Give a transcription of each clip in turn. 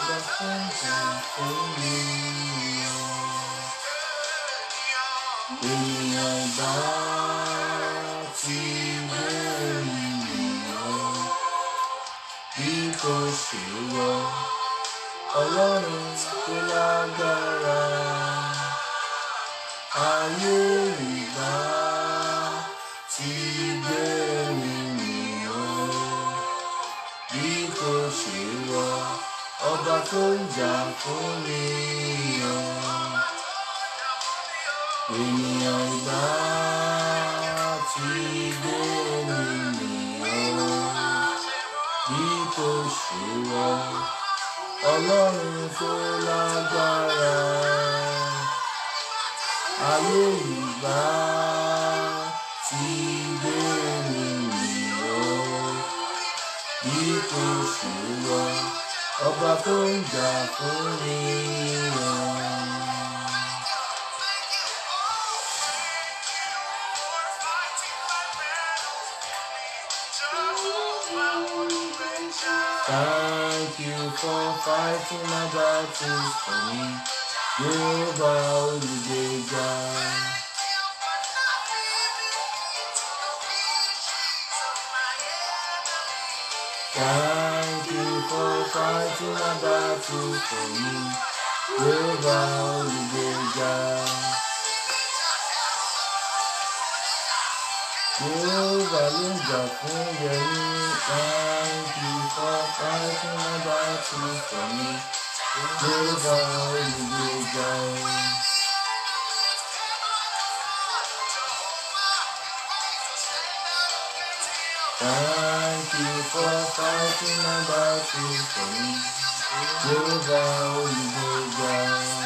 ọba fún ìjà fún mi. Ènìyàn ìbá ti gbé ènìyàn bí kò ṣe wọ Ọlọ́run tó lágbára. Ayé ìbá ti gbé ènìyàn bí kò ṣe wọ ọba tó ń jà fún mi. Ènìyàn ìbá ti gbé ènìyàn bí kò ṣe wọ Ọlọ́run tó lágbára. Ayé ìbá ti gbé ènìyàn bí kò ṣe wọ ọba tó ń jà fún mi. Thank you for fighting my battles for me. Yorùbá olùgbèjà. Thank you for fighting my battles for me. Yorùbá olùgbèjà. Yorùbá ló ń jà fún Yẹmí. Thank you for fighting my battles for me. Yorùbá olùgbèjà. Thank you for fighting my battles for me. Yorùbá olùgbèjà.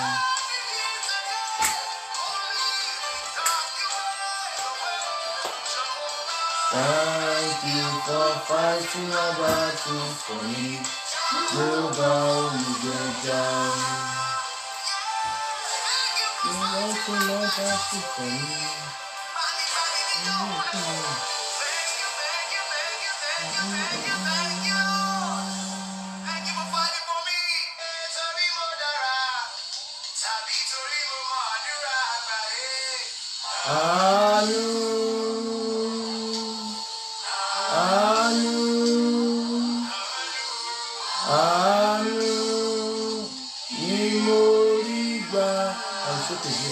Thank you for fighting my battles for me. Yorùbá olùgbèjà. Ìwọ tí mo bá sì fẹ́ mi. Àánú. Àánú. Àánú ni mo rí gbà. I'm so busy.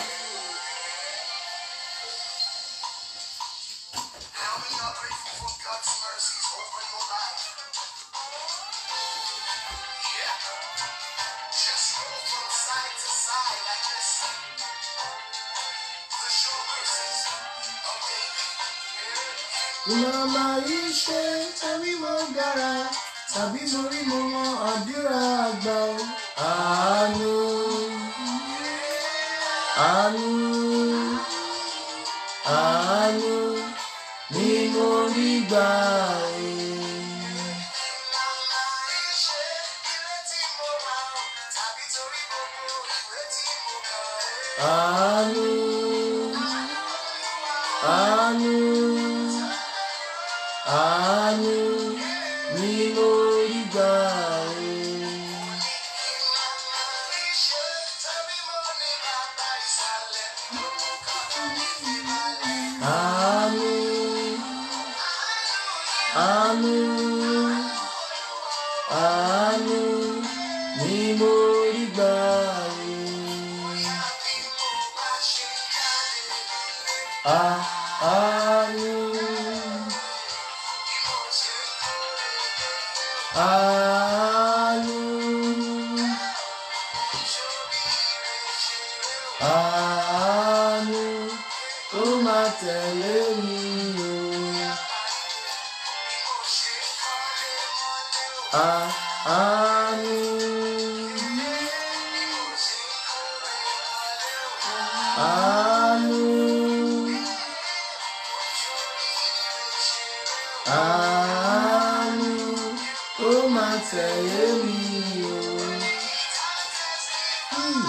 How many are grateful for God's mercies over your life? Yeah. Just roll from side to side like this. The sure mercies of David. Mo máa rí ṣe tàbí mo dára tàbí mo rí mo mọ àdúrà àgbà o. Àánú. Àánú. Àánú ni mo rí gbà o. Màmá iṣẹ́ ilé tí mo rà ó, tàbí torí gbogbo ìwé tí mo kà ó. Àánú. Àánú. Àánú ni mo rí gbà o. Iṣẹ́ tàbí mo ní bàbá ìsàlẹ̀. Àánú. Àánú. Àánú ni mo rí gbà o. À- Àánú. Àánú. Àánú tó máa tẹ̀lé mi o. À- Àánú. Àánú. Àánú tó máa tẹ̀lé mi o. Hmm.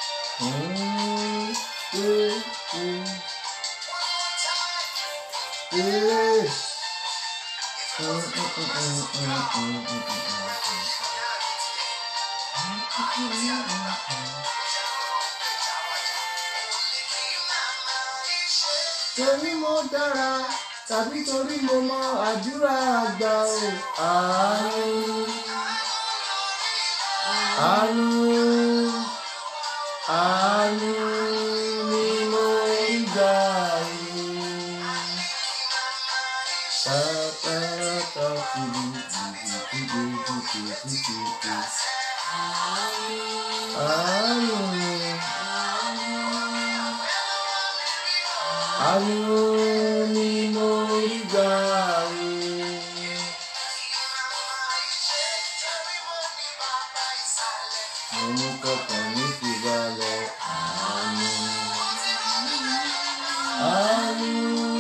Hmm. Hmm. Hmm. Ee. Mm, mm, mm, mm, mm, mm, mm, mm. torí mo dára tàbí torí mo mọ àdúrà àgbà o àánú àánú àánú ni mo ń gbà yìí pátápátá kiri kìkìkìkìkìkìkì àánú àánú ni mo ń gbà yìí. Mo kọkàn ní fi balẹ̀ àánú. Àánú.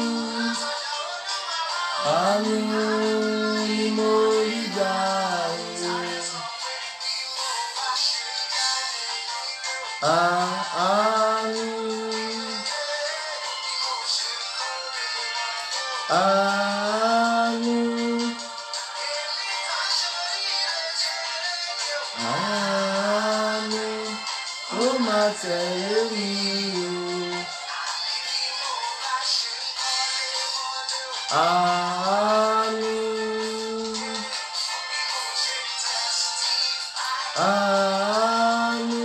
Àánú ni mo rí gbà o. Á- Àánú. Àánú. Àánú. Ó máa tẹ̀lé mi o. Àánú. Àánú.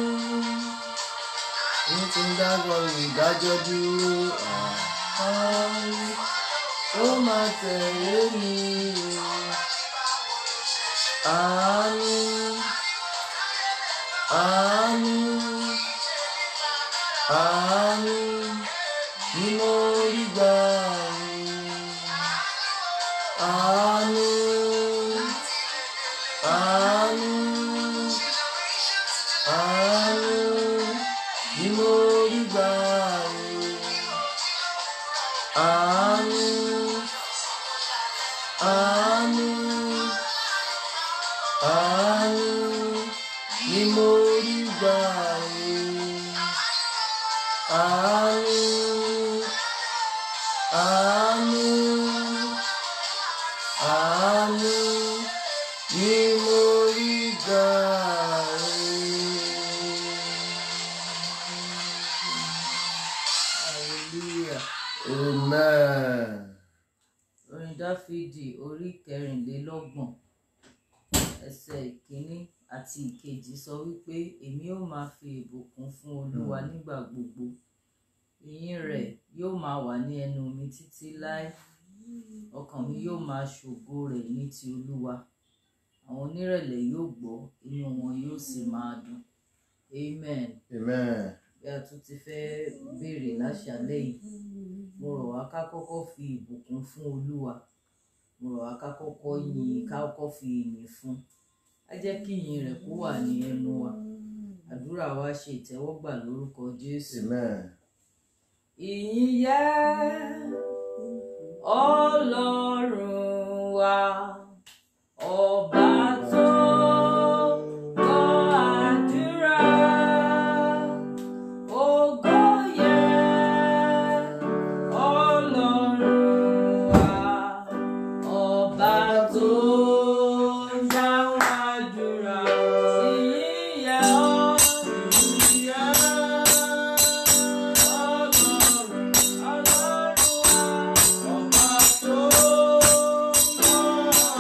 Ní ti ń dágbọ́ ìdájọ́ dúró. Àánú. Ó máa tẹ̀lé mi o. Àánú. Àánú. Àánú. Ni mo rí gbà o. Àánú. Àánú. Àánú. Ni mo rí gbà o. Àánú. Àánú. Àánú. Ni mo rí gbà o. Àánú. Àánú. Àánú ni mo rí gbà hallelujah o. Amen. orin dáfídì orí kẹrìnlélọ́gbọ̀n ẹsẹ̀ ìkíní àti ìkejì sọ wípé èmi ó máa fi ìbùkún fún olúwa nígbà gbogbo ìyìn rẹ̀ yóò máa wà ní ẹnu mi títí láé ọkàn mi yóò máa ṣògo rẹ̀ ní ti olúwa àwọn onírẹ̀lẹ̀ yóò gbọ́ inú wọn yóò sì máa dùn amen Amen. bí a tún ti fẹ́ béèrè láṣálẹ́ yìí mo rọ̀ wá ká kọ́kọ́ fi ìbùkún fún olúwa mo rọ̀ wá ká kọ́kọ́ yin ká kọ́kọ́ fi ìyìn fún á jẹ́ kí ìyìn rẹ̀ kó wà ní ẹnu wa àdúrà wa ṣe ìtẹ́wọ́gbà lórúkọ jésù. Amen. ìyìn yẹ ọlọ́run wa ọba tó gbọ́ àdúrà ògo yẹ ọlọ́run wa ọba tó dáhùn àdúrà ìyìn yẹ ọ́ ìyìn yẹ ọlọ́run ọlọ́run wa ọba tó gbọ́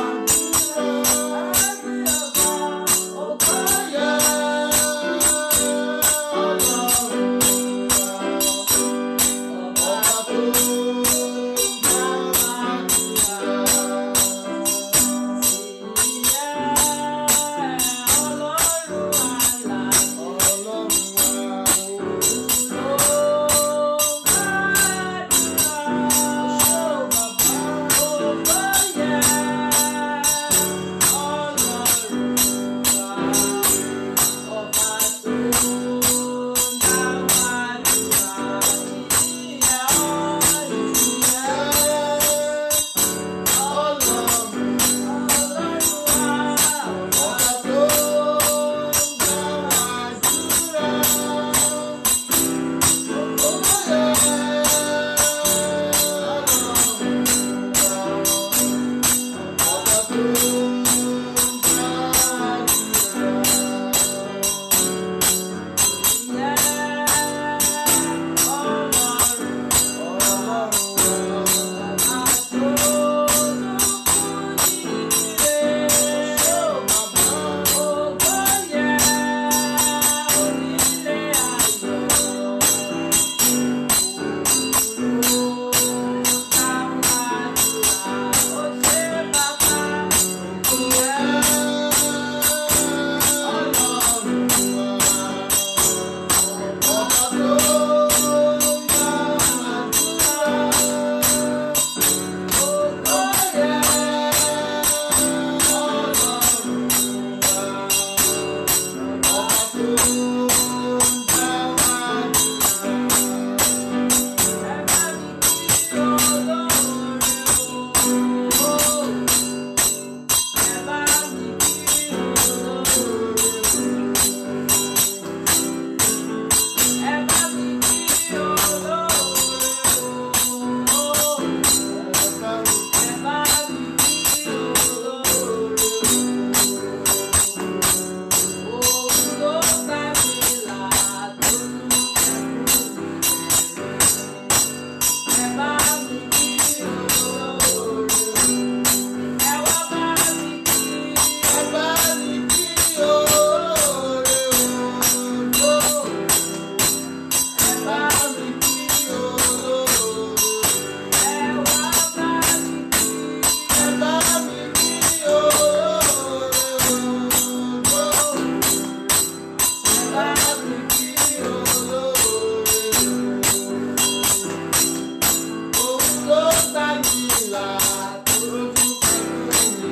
là lójú pẹ̀lú mi.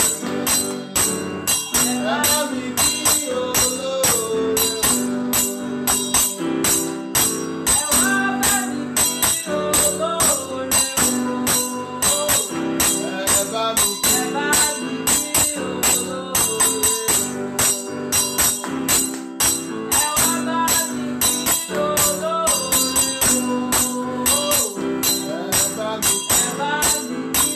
Ẹ bá mi kí olóore. ẹ wá bá mi kí olóore o. Ẹ bá mi kí ẹ bá mi kí olóore o. ẹ wá bá mi kí olóore o. ẹ bá mi kí ẹ bá mi kí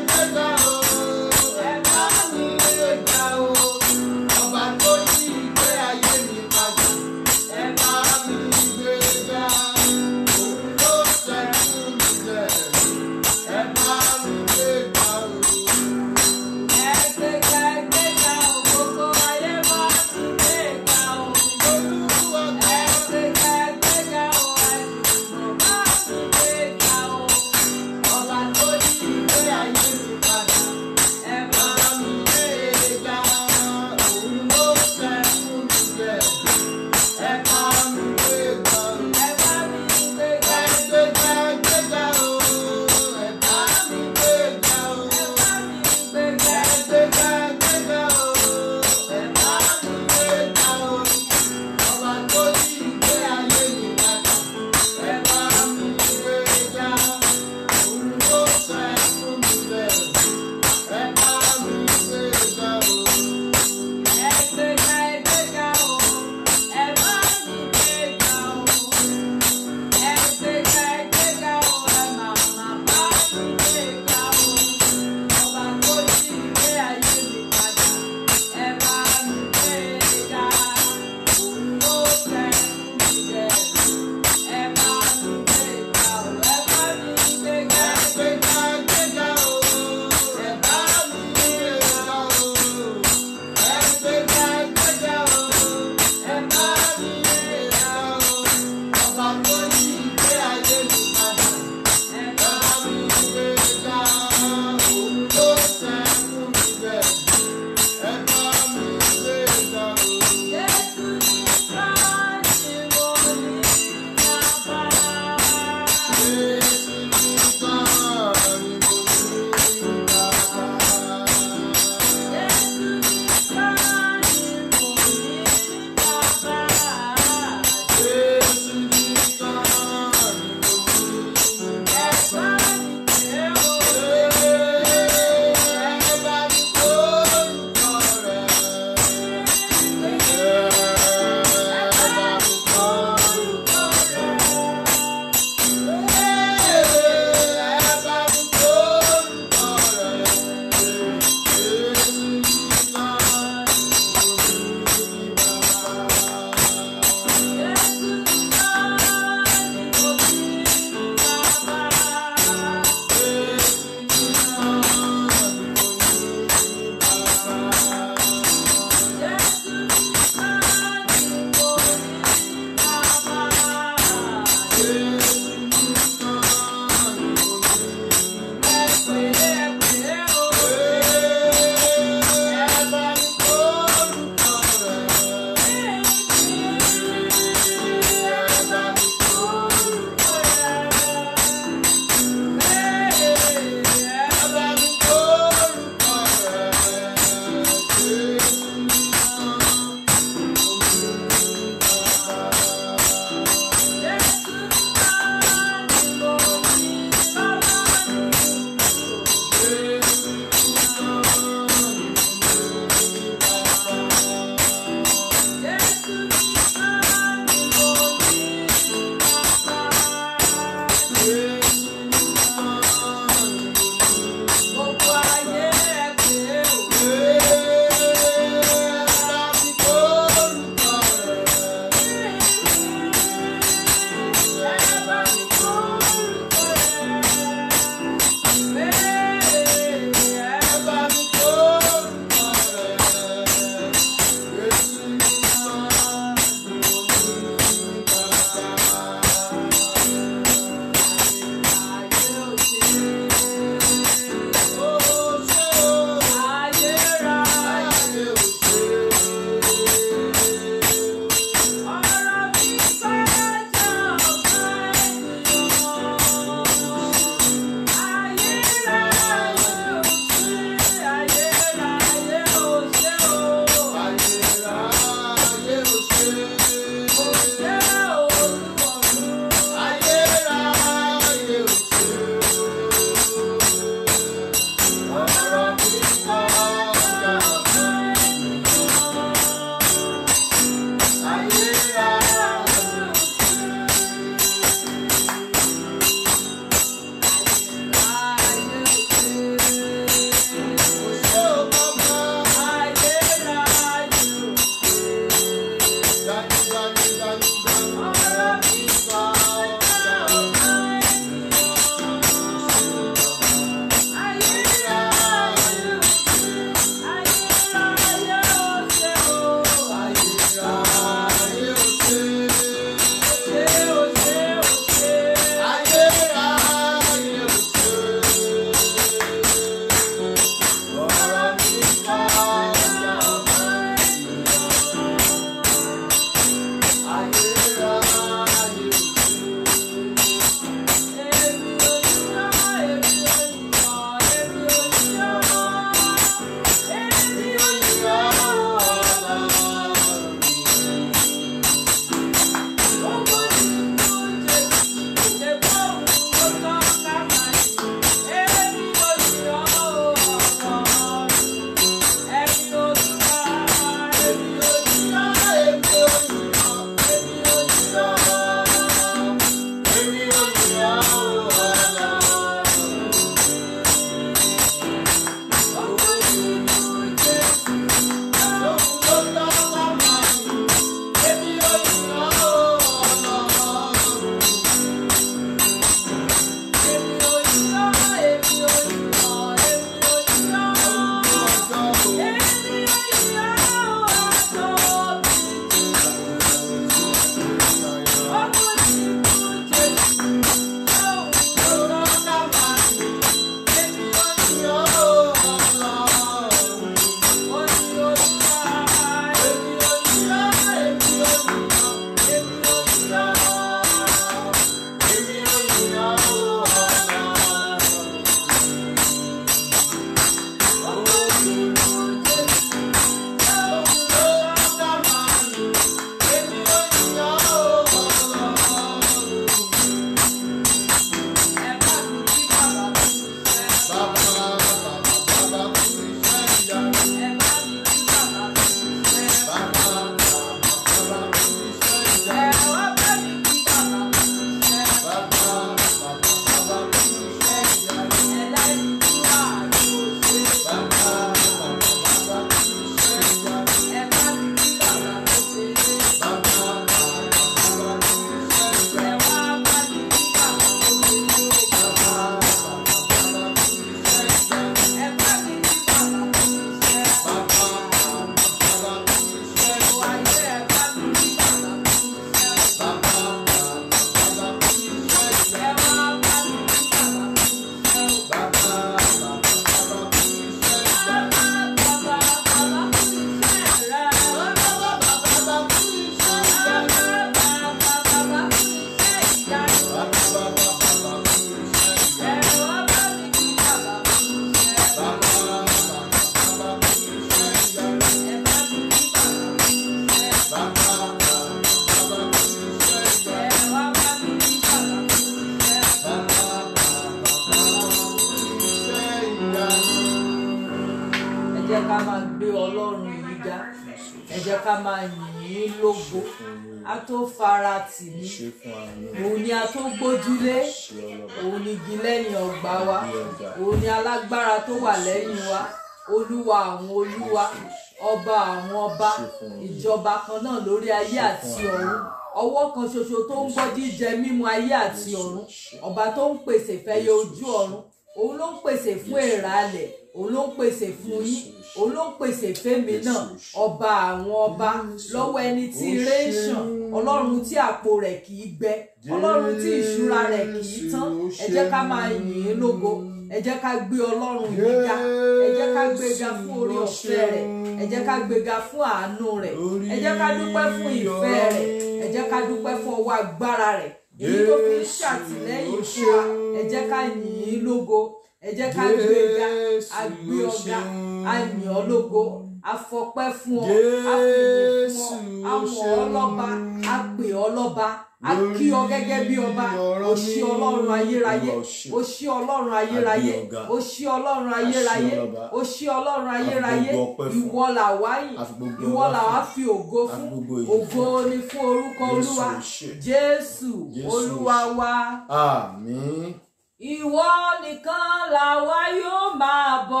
jẹ́ ká máa gbé ọlọ́run yìí ga ẹ jẹ́ ká máa yìn ín lógo a tó fara tì mí ṣe fún àánú òun ni a tó gbójúlé ṣe ọlọ́ba òun ni igi lẹ́yìn ọgbà wa bí ọjà òun ni alágbára tó wà lẹ́yìn wa olúwa àwọn olúwa ọba àwọn ọba ìjọba kan náà lórí ayé àti ọ̀run ọwọ́ kan ṣoṣo tó ń gbọ́ jíjẹ mímu ayé àti ọ̀run ọba tó ń pèsè fẹ́yẹ ojú ọ̀run òun ló ń pèsè fún èrà alẹ̀ òun ló ń pèsè fún yín òun ló ń pèsè fẹ́mi náà ọba àwọn ọba lọ́wọ́ ẹni tí ire ń ṣàn ọlọ́run tí àpò rẹ̀ kì í gbẹ ọlọ́run tí ìṣúra rẹ̀ kì í tán ẹ jẹ́ ká máa yìn ín lógo ẹ jẹ́ ká gbé ọlọ́run yìí ga ẹ jẹ́ ká gbéga fún orí ọ̀fẹ́ rẹ̀ ẹ jẹ́ ká gbéga fún àánú rẹ̀ ẹ jẹ́ ká dúpẹ́ fún ìfẹ́ rẹ̀ ẹ jẹ́ ká dúpẹ́ fún ọwọ́ agbára rẹ̀ èyí tó fi ń ṣàtìlẹ́yìn fún wa ẹ jẹ́ ká yìn ín lógo ẹ jẹ́ ká gbéga a gbé ọ̀gá a yìn ọ́ lógo a fọpẹ́ fún ọ a fìyìn fún ọ a mọ̀ ọ́ lọ́ba a pè ọ́ lọ́ba a kí ọ gẹ́gẹ́ bí ọba o ṣí ọlọ́run ayérayé o ṣí ọlọ́run ayérayé o ṣí ọlọ́run ayérayé o ṣí ọlọ́run ayérayé ìwọ là wá yìn ìwọ là wá fi ògo fún ògo ni fún orúkọ olúwa jésù olúwa wa àmín ìwọ nìkan làwa yóò máa bọ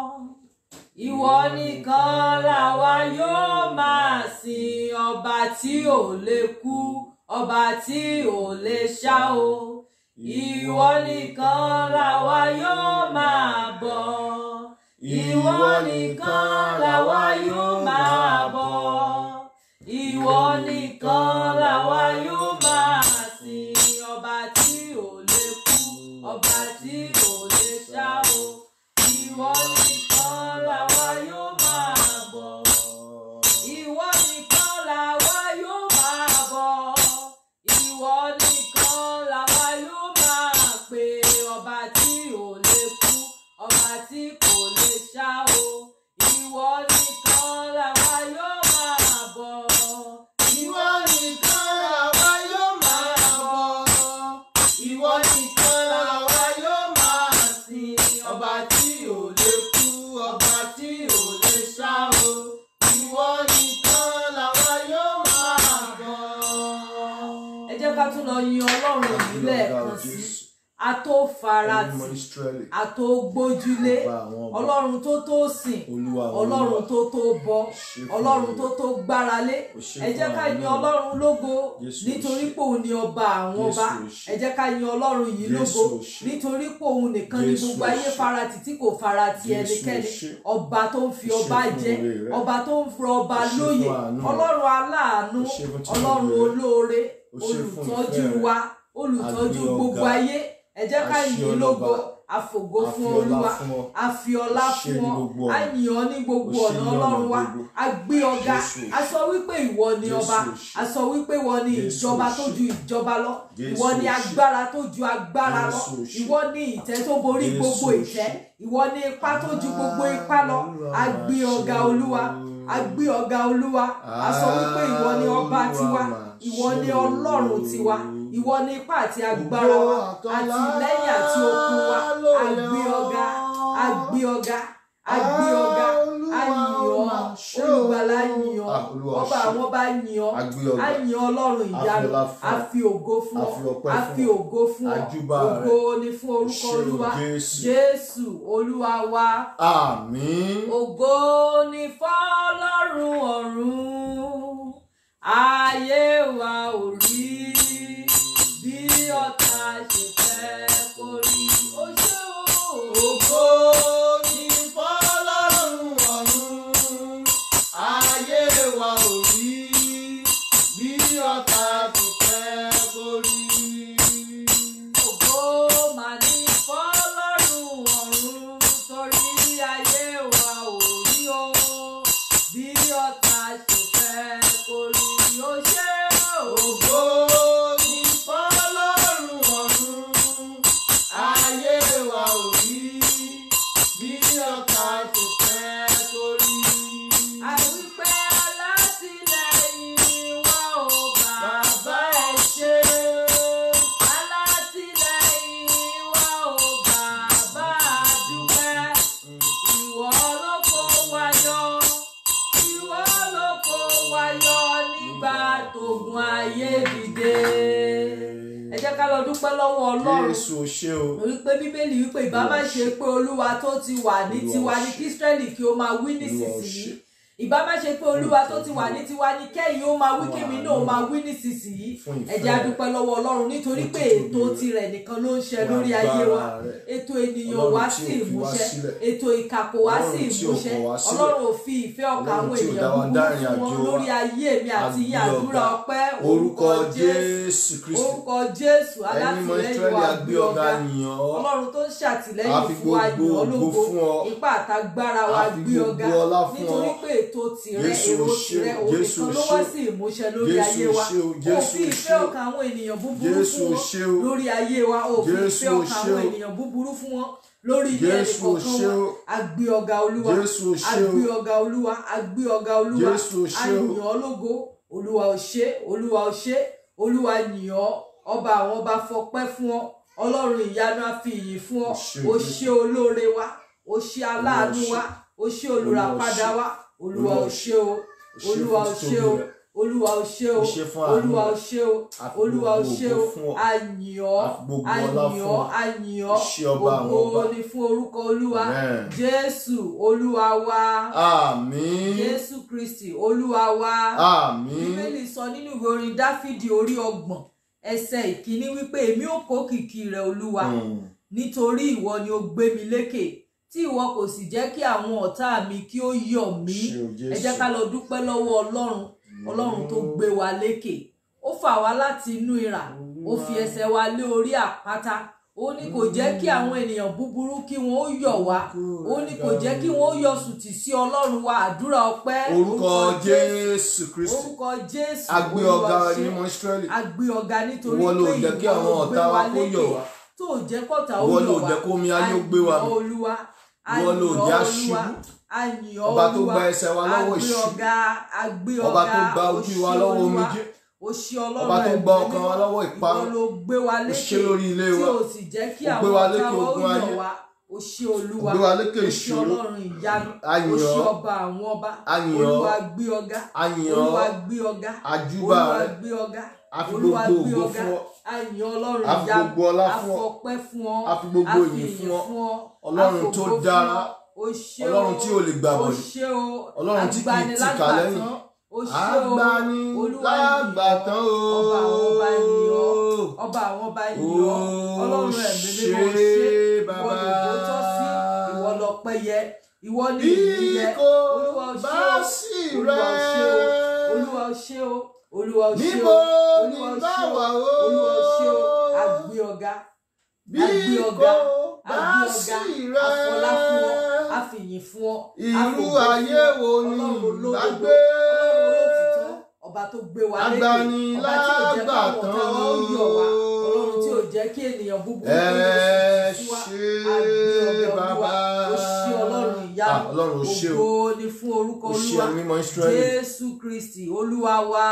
ìwọ nìkan làwa yóò máa sìn ọba tí ò lè kú ọba tí ò lè ṣá o ìwọ nìkan làwa yóò máa bọ ìwọ nìkan làwa yóò máa bọ ìwọ nìkan làwa yóò máa sìn ọba tí ò lè kú ọba tí ò lè ṣá o ìwọ nìkan làwa yóò máa bọ ìwọ nìkan làwa yóò máa bọ ìwọ nìkan làwa yóò máa pè ọba tí ò lè kú ọba tí kò lè ṣá o ìwọ nìkan làwa yóò máa bọ ìwọ nìkan làwa yóò máa bọ ìwọ nìkan làwa yóò máa sìn ọba tí ò lè kú ọba tí ò lè ṣá o ìwọ nìkan làwa yóò máa bọ. ẹ jẹ́ ká tún lọ yin ọlọ́run yìí lẹ́ẹ̀kan sí a tó farati ọmọ Ísírẹ́lì a tó gbójúlé ọba àwọn ọba ọlọ́run tó tó sìn olúwa àwọn ọlọ́run olúwa. tó tó bọ Ṣé fún ọlọ́run mi. tó tó gbáralé Ó ṣe ẹ jẹ́ fún ká àánú yin mi. ọlọ́run lógo Jésù nítorí ṣe. pé òun ni ọba àwọn Jésù ọba ṣe. ẹ jẹ́ ká yin ọlọ́run yìí Jésù lógo ṣe. nítorí pé òun nìkan ni Jésù gbogbo ayé ṣe. farati tí kò farati Jésù ẹnikẹ́ni ṣe. ọba tó ń fi Ó ṣe ọba fún jẹ oore rẹ̀. ọba tó ń fi ọba Ó ṣe fún lóye àánú rẹ̀. ọlọ́run aláàánú Ó ṣe fún tìrẹ ọlọ́run rẹ̀. olóore Ó ṣe fún olùtọ́jú ìfẹ́ rẹ̀. wa olùtọ́jú A gbé ọ gbogbo ga. ayé ẹ jẹ́ ká A ṣe yìn ọ lógo lọ́ba. àfògo A fún fi ọlá olúwa fún ọ. a fi ọlá Ó ṣe fún ní ọ gbogbo a ọ̀nà. yìn ọ́ ní gbogbo Ó ṣe ọ̀nà ní ọ̀nà ọlọ́run wa gbogbo. a gbé ọ̀gá Jésù. a sọ wípé ìwọ ni Jésù ọba ṣe. a sọ wípé ìwọ ni Jésù ìjọba tó ṣe. ju ìjọba lọ Jésù ìwọ ni ṣe. agbára tó ju agbára lọ Jésù ṣe. ìwọ ni ìtẹ́ tó borí Jésù gbogbo ṣe. ìtẹ́ ìwọ ni ipá tó ju gbogbo ipá lọ a gbé ọ̀gá olúwa a gbé ọ̀gá olúwa a sọ wípé ìwọ ni ọba tiwa ìwọ ni ọlọ́run tiwa ìwọ ni ipá àti agbára wa àti lẹ́yìn àti okun wa a gbé ọ̀gá a gbé ọ̀gá a gbé ọ̀gá a yìn ọ́ olùgbàlà yìn ọ́ Ah, Olúwa ọba ṣe. àwọn bá yìn ọ́ A gbé ọ̀gá. a yìn ọlọ́run ìyanu ọlá fún a ọ. fi ògo fún A ọ fi ọpẹ́ a fún fi ọ. ògo fún ọ A júbà rẹ. ògo ni fún orúkọ Ṣé o olúwa Jésù. jésù olúwa wa àmín ògo ni fọ́lọ́run ọ̀run ayé wa ò rí bí ọ̀tá ṣe fẹ́ kó rí ó ṣe o. ògo ni fọ́lọ́run ọ̀run ayé wa ò rí bí ọ̀tá ṣe fẹ́ kó rí. Ògo mà ní fọ́lọ́run ọ̀run torí ayé wa ò rí o bí ọ̀tá ṣe fẹ́ kó rí o ṣe ògo ní fọ́lọ́run ọ̀run ayé wa ò rí bí ọ̀tá ṣe fẹ́ kó rí. àwípé alátìlẹ́yìn wa ò bàbá ẹ ṣe alátìlẹ́yìn wa ò bàbá dúpẹ́ ìwọ ló kó wa ká lọ dúpẹ́ lọ́wọ́ ọlọ́run jésù o ṣé o torí pé bíbélì wípé ìbá má ṣe pé olúwa tó ti wà ní Olúwa tiwa ní ṣe. kí Ísírẹ́lì kí ó máa wí Olúwa nísinsìnyí ṣe. ìbá má ṣe pé olúwa tó ti wà ní Fún tiwa ní kẹ́yìn ó máa wí Fún kémi àánú. náà ó máa wí nísinsìnyí Fún ìfẹ́ ẹ jẹ́ a dúpẹ́ lọ́wọ́ ọlọ́run nítorí Fún pé títóbi ètò rẹ̀. tirẹ̀ nìkan ló ń ṣe Fún lórí ayé wa agbára rẹ̀. ètò ènìyàn Ọlọ́run wá tí sí ò fi wá ìmúṣẹ sílẹ̀. ètò ìkàkò wá sí Ọlọ́run tí ò ìmúṣẹ kọ̀ wá sílẹ̀. ọlọ́run ò fi ìfẹ́ ọkàn Ọlọ́run àwọn tí ò ènìyàn dá wa dá búburú ìrìn fún wọn àjò wa. lórí ayé mi àti yín Àgbé àdúrà ọ̀gá. ọpẹ́ orúkọ jésù kristi orúkọ jésù ẹni mọ alátìlẹ́yìn israẹli wa agbé gbé ọ̀gá ọ̀gá yìn ọ́ ọlọ́run tó ń A ṣàtìlẹ́yìn fi fún wa gbogbo yàn ọ́ ògo fún ọ. lógo ipá àtagbára wa A fi gbé gbogbo ọ̀gá ọlá fún nítorí ọ. pé ètò tìrẹ Jésù èrò o ṣé, tìrẹ òun Jésù nìkan o ló ṣé wá o. sí ìmúṣẹ lórí Jésù ayé o wa ṣé o, ó Jésù fi o ìfẹ́ ṣé o. ọkàn àwọn ènìyàn búburú Jésù fún o wọn ṣé o. lórí ayé wa ó fi Jésù ìfẹ́ o ọkàn ṣé àwọn o. ènìyàn búburú fún wọn lórí ilé Jésù o ẹnìkọ̀ọ̀kan ṣé wọn o. àgbé ọ̀gá olúwa Jésù o ṣé o. àgbé ọ̀gá olúwa àgbé ọ̀gá olúwa Jésù o ṣé o. àyàn ọ́ lógo olúwa ò ṣe olúwa ò ṣe olúwa yìn ọ́ ọba àwọn ọba fọpẹ́ fún ọ ọlọ́run ìyanu á fi ìyìn fún ọ O ṣé o o. ṣe olóore wa o ṣe aláàánú wa o ṣe olùràpadà wa olúwa ò ṣe o olúwa ò ṣe o olúwa ò ṣe o O ṣé fún àánú olúwa ò rẹ. ṣe o A fi olúwa ò gbogbo ṣe ògo o fún ọ. àyìn ọ́ A fi gbogbo ọlá àyìn fún ọ́ ọ. àyìn O ọ́ ṣé ọba àwọn ògo ọba. ni fún orúkọ olúwa Amen. jésù olúwa wa àmín jésù kristi olúwa wa àmín bíbélì sọ nínú ìwé orin dáfídì orí ọgbọ̀n ẹsẹ̀ ìkíní wípé èmi ò kó kìkì rẹ olúwa Mm. nítorí ìwọ ni ó gbé mi lékè tí ìwọ kò sì jẹ́ kí àwọn ọ̀tá mi kí ó yọ̀ mí Ṣé o Jésù? ẹ jẹ́ ká lọ dúpẹ́ lọ́wọ́ ọlọ́run ọlọ́run tó gbé wa lékè ó fà wá láti inú ìrà ó fi ẹsẹ̀ wa lé orí àpáta ó ní kò jẹ́ kí àwọn ènìyàn búburú kí wọ́n ó yọ̀ wá ó ní kò jẹ́ kí wọ́n ó yọ̀ sùtì sí ọlọ́run wa àdúrà ọpẹ́ orúkọ jésù kristi orúkọ jésù agbé Olúwa ọ̀gá ṣe. ní mọ israẹli agbé ọ̀gá nítorí ìwọ ló pé jẹ́ kí ìwọ àwọn ló gbé ọ̀tá wa wa kó lékè yọ̀ wá tó jẹ́ kọ́ta ó Ìwọ yọ̀ ló wá jẹ́ kó omi ayé ó gbé wa Àyìn mì. olúwa Ìwọ ló àyìn jẹ́ olúwa aṣubú. àyìn Ọba tó olúwa gba ẹsẹ̀ wa lọ́wọ́ àgbé ìṣubú. ọ̀gá àgbé Ọba ọ̀gá tó gba ojú wa òṣì lọ́wọ́ olúwa, omijé. òṣì ọlọ́run Ọba tó ẹ̀mí gba ọkàn wa mímọ́. lọ́wọ́ ìparun. ìwọ ló gbé wa Ó lékè ṣe lórí ilé tí wa. o sì jẹ́ kí Ó àwọn gbé wa ọ̀tá lékè wa ó ogun yọ̀ ayé. wá òṣì olúwa Ó gbé wa lékè òṣì ìṣòro. ọlọ́run ìyanu Àyìn òṣì ọ́. ọba àwọn ọba Àyìn ọ́. olúwa gbé ọ̀gá Àyìn ọ́. olúwa gbé ọ̀gá Àjúbà olúwa rẹ. gbé ọ̀gá A fi olúwa gbogbo gbé ògo ọ̀gá fún ọ. àyìn ọlọ́run A fi ìyanu gbogbo ọlá fún ọ. afọpẹ́ fún ọ A fi gbogbo ìyìn ìyìn fún ọ. ọ Ọlọ́run tó afògo fún dára. ọ. o ṣé o Ọlọ́run tí ò lè gbà o bọ̀dẹ̀. ṣé o Ọlọ́run tí kì í tìkà lẹ́yìn. agbanilágbàtán o ṣé o agbani olúwa lágbàtán o ọba àwọn ọba yìn ọ́ ọba àwọn ọba yìn ọ́ ọlọ́run ẹ̀mí mímọ́ ṣe ìwọ bàbá. lòdò tọ́ sí ìwọ lọ́pẹ́ yẹ ìwọ ní ìyìn yẹ bí kò olúwa ò ṣe bá o sí olúwa ò ṣe o rẹ olúwa ò ṣe o olúwa ò ṣe níbo o ni olúwa ò bá ṣe o wà o olúwa ò ṣe o àgbé ọ̀gá bí àgbé kò ọ̀gá bá àgbé sí ọ̀gá rẹ àfọlá fún ọ àfìyìn fún ọ irú àfògo fún ayé ọ. wo ni ọlọ́run olódodo bá gbé ọlọ́run olótìtọ́ ọba tó gbé wa lékè Agbani ọba tí ò jẹ́ káwọn ọ̀tá wa ó yọ̀ wá ọlọ́run tí ò jẹ́ kí ènìyàn búburú ẹ kó lè sí wa ṣé àgbé ọ̀gá bàbá olúwa ó ṣe ọlọ́run ìyá Ah, Ọlọ́run ó ṣé o. ògo ni fún orúkọ ó ṣe olúwa mímọ́ Ísírẹ́lì jésù kristi olúwa wa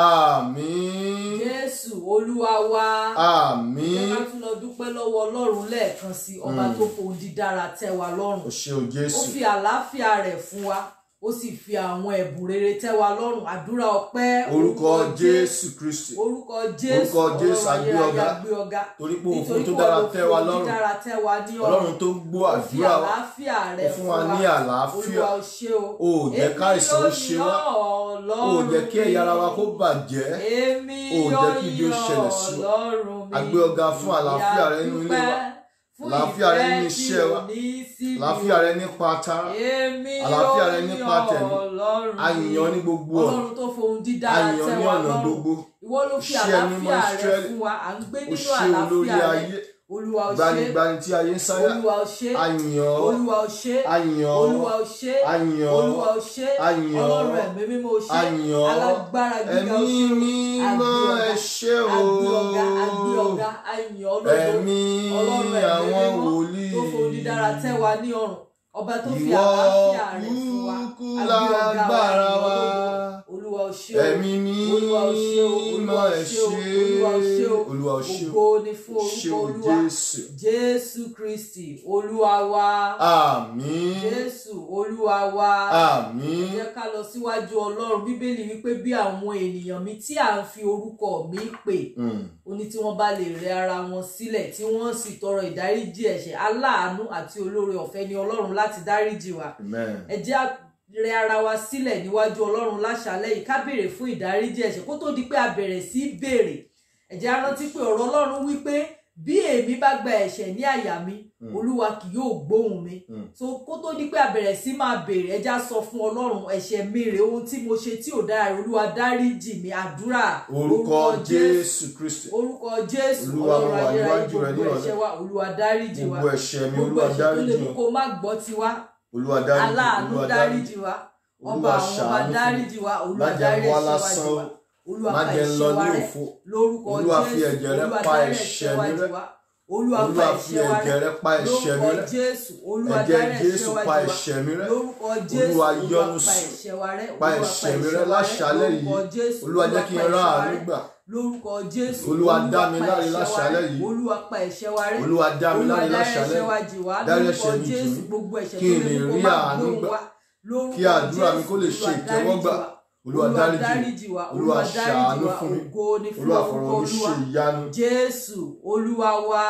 àmín jésù olúwa wa ẹ àmín ká tún lọ dúpẹ́ lọ́wọ́ ọlọ́run lẹ́ẹ̀kan sí ọba tó fohùn dídára tẹ́ wa lọ́rùn ó ṣé o ó Jésù fi àlàáfíà rẹ̀ fún wa ó sì fi àwọn ẹ̀bùn rere tẹ́ wa lọ́rùn àdúrà ọpẹ́ orúkọ Jésù Kristi orúkọ jésù Orúkọ Jésù, ọlọ́run àgbé ayérayé ọ̀gá. àgbé ọ̀gá torí pé òfin nítorí tó pé dára wọ́n tẹ́ wa ló lọ́rùn dára tẹ́ wa ní Ọlọ́run tó gbọ́ ó fi àdúrà wa àlàáfíà rẹ̀ ó fún wa ní àlàáfíà olúwa ó ṣe o ó jẹ́ káìsàn ó ṣe wá ó jẹ́ kí ẹ̀yà ara wa kó bàjẹ́ èmi ó jẹ́ kí ibi ó ṣẹlẹ̀ sí wa. ọlọ́run mi A gbé ọ̀gá fún àlàáfíà rẹ nínú ilé wa. fún Àlàáfíà rẹ nínú ìfẹ́ iṣẹ́ wa. tí ò ní sí mi. àlàáfíà rẹ nípa tara èmi àlàáfíà rẹ yóò nípa yan tẹ̀mí. ọlọ́run a yìn ọ́ ní gbogbo ọ̀nà ọlọ́run tó fohùn dídá a yìn ọ́ tẹ́ ní wa ọ̀nà lọ́rùn gbogbo ìwọ ló fi Iṣẹ́ mímọ́ àlàáfíà rẹ Ísírẹ́lì. fún wa à ń gbé ó nínú ṣe olórí àlàáfíà rẹ ayé olúwa ó ṣe gbanigbani tí ayé ń sáyà olúwa ó ṣe a yìn ọ́ olúwa ó ṣe a yìn ọ́ olúwa ó ṣe a yìn ọ́ olúwa ó ṣe a yìn ọ́ ọlọ́run ẹ̀mí mímọ́ ó ṣe a yìn ọ́ alágbára gíga ó ẹ̀mí ṣe mímọ́ ẹ ṣé o àgbé ọ̀gá àgbé ọ̀gá àyìn ọlọ́dọ̀ ẹ̀mí ọlọ́run ẹ̀mí àwọn mímọ́ wòlíì tó fohùn dídára tẹ́ wa ní ọrùn ọba tó fi ìwọ àlàáfíà rẹ̀ fún wa kúkú àgbé ọ̀gá wa lágbára àyìn wa ọlọ́dọ̀ olúwa ó ṣe o ẹ̀mí olúwa ó ṣe o olúwa mímọ́ ó ẹ ṣe o ṣé olúwa ó ṣe o olúwa ó ṣé o ògo ni fún ṣé orúkọ o olúwa Jésù jésù kristi olúwa wa àmín jésù olúwa wa àmín jẹ́ ká lọ síwájú ọlọ́run bíbélì wípé bí àwọn ènìyàn mi tí à ń fi orúkọ mi pè Mm. ó ní tí wọ́n bá lè rẹ ara wọn sílẹ̀ tí wọ́n sì tọrọ ìdáríjì ẹ̀ṣẹ̀ aláàánú àti olóore ọ̀fẹ́ ni ọlọ́run láti dáríjì wa amen ẹ jẹ́ á rẹ ara wa sílẹ̀ níwájú ọlọ́run láṣálẹ́ yìí ká béèrè fún ìdáríjì ẹ̀ṣẹ̀ kó tó di pé a bẹ̀rẹ̀ sí í béèrè ẹ jẹ́ á rántí pé ọ̀rọ̀ ọlọ́run wípé bí èmi bá gba ẹ̀ṣẹ̀ ní àyà mi Mm. olúwa kì yóò gbóhùn mi Mm. so kó tó di pé a bẹ̀rẹ̀ sí máa béèrè ẹ jẹ́ á sọ fún ọlọ́run ẹ̀ṣẹ̀ mi rèé ohun tí mo ṣe tí ò dára olúwa dáríjì mi àdúrà orúkọ jésù kristi orúkọ jésù Olúwa, mo ọlọ́run wà ayérayé níwájú rẹ ní gbogbo ìrọ̀lẹ́. ẹ̀ṣẹ̀ wa olúwa dáríjì wa gbogbo ẹ̀ṣẹ̀ mi gbogbo olúwa ẹ̀ṣẹ̀ tó lè dáríjì mú mi kó má gbọ́ tiwa olúwa dáríjì aláàánú olúwa dáríjì wa ọba olúwa àwọn ọba ṣàánú fún mi dáríjì wa má olúwa jẹ́ dárí wá ẹ̀ṣẹ̀ wa lásán jì o wá olúwa má pa jẹ́ lọ ẹ̀ṣẹ̀ wa ní rẹ́ òfo lórúkọ Olúwa fi jésù ẹ̀jẹ̀ rẹ olúwa pa dárí ẹ̀ṣẹ̀ ẹ̀ṣẹ̀ wa mi jì rẹ́. wá olúwa pa olúwa fi ẹ̀ṣẹ̀ wa ẹ̀jẹ̀ rẹ́ rẹ pa ẹ̀ṣẹ̀ mi lórúkọ rẹ́ jésù olúwa ẹ̀jẹ̀ dárí jésù ẹ̀ṣẹ̀ wa pa jì wá ẹ̀ṣẹ̀ mi rẹ́ lórúkọ jésù Olúwa olúwa yọ́nú pa sí. ẹ̀ṣẹ̀ wa rẹ́ pa olúwa ẹ̀ṣẹ̀ mi pa rẹ́ ẹ̀ṣẹ̀ wa láṣálẹ́ lórúkọ yìí jésù olúwa jẹ́ kí n pa rá ẹ̀ṣẹ̀ wa àánú rẹ́ gbà lórúkọ jésù Olúwa dá mi pa láre ẹ̀ṣẹ̀ wa láṣálẹ́ rẹ́. yìí. olúwa pa ẹ̀ṣẹ̀ wa rẹ́ olúwa dá mi láre olúwa dárí láṣálẹ́ ẹ̀ṣẹ̀ wa yìí. jì wá dárí lórúkọ ẹ̀ṣẹ̀ mi jì jésù mí. gbogbo ẹ̀ṣẹ̀ Kí tó n lè lè mú kó rí má àánú gbóhùn gbà. wa lórúkọ Kí àdúrà mi kó lè Jésù, ṣe Olúwa ìtẹ́wọ́gbà. dáríjì wa. olúwa dáríjì mi. dáríjì wa Olúwa olúwa dáríjì ṣàánú wa fún mi. ògo ni fún olúwa orúkọ fọ̀rọ̀ mi ṣe olúwa ìyanu jésù olúwa wa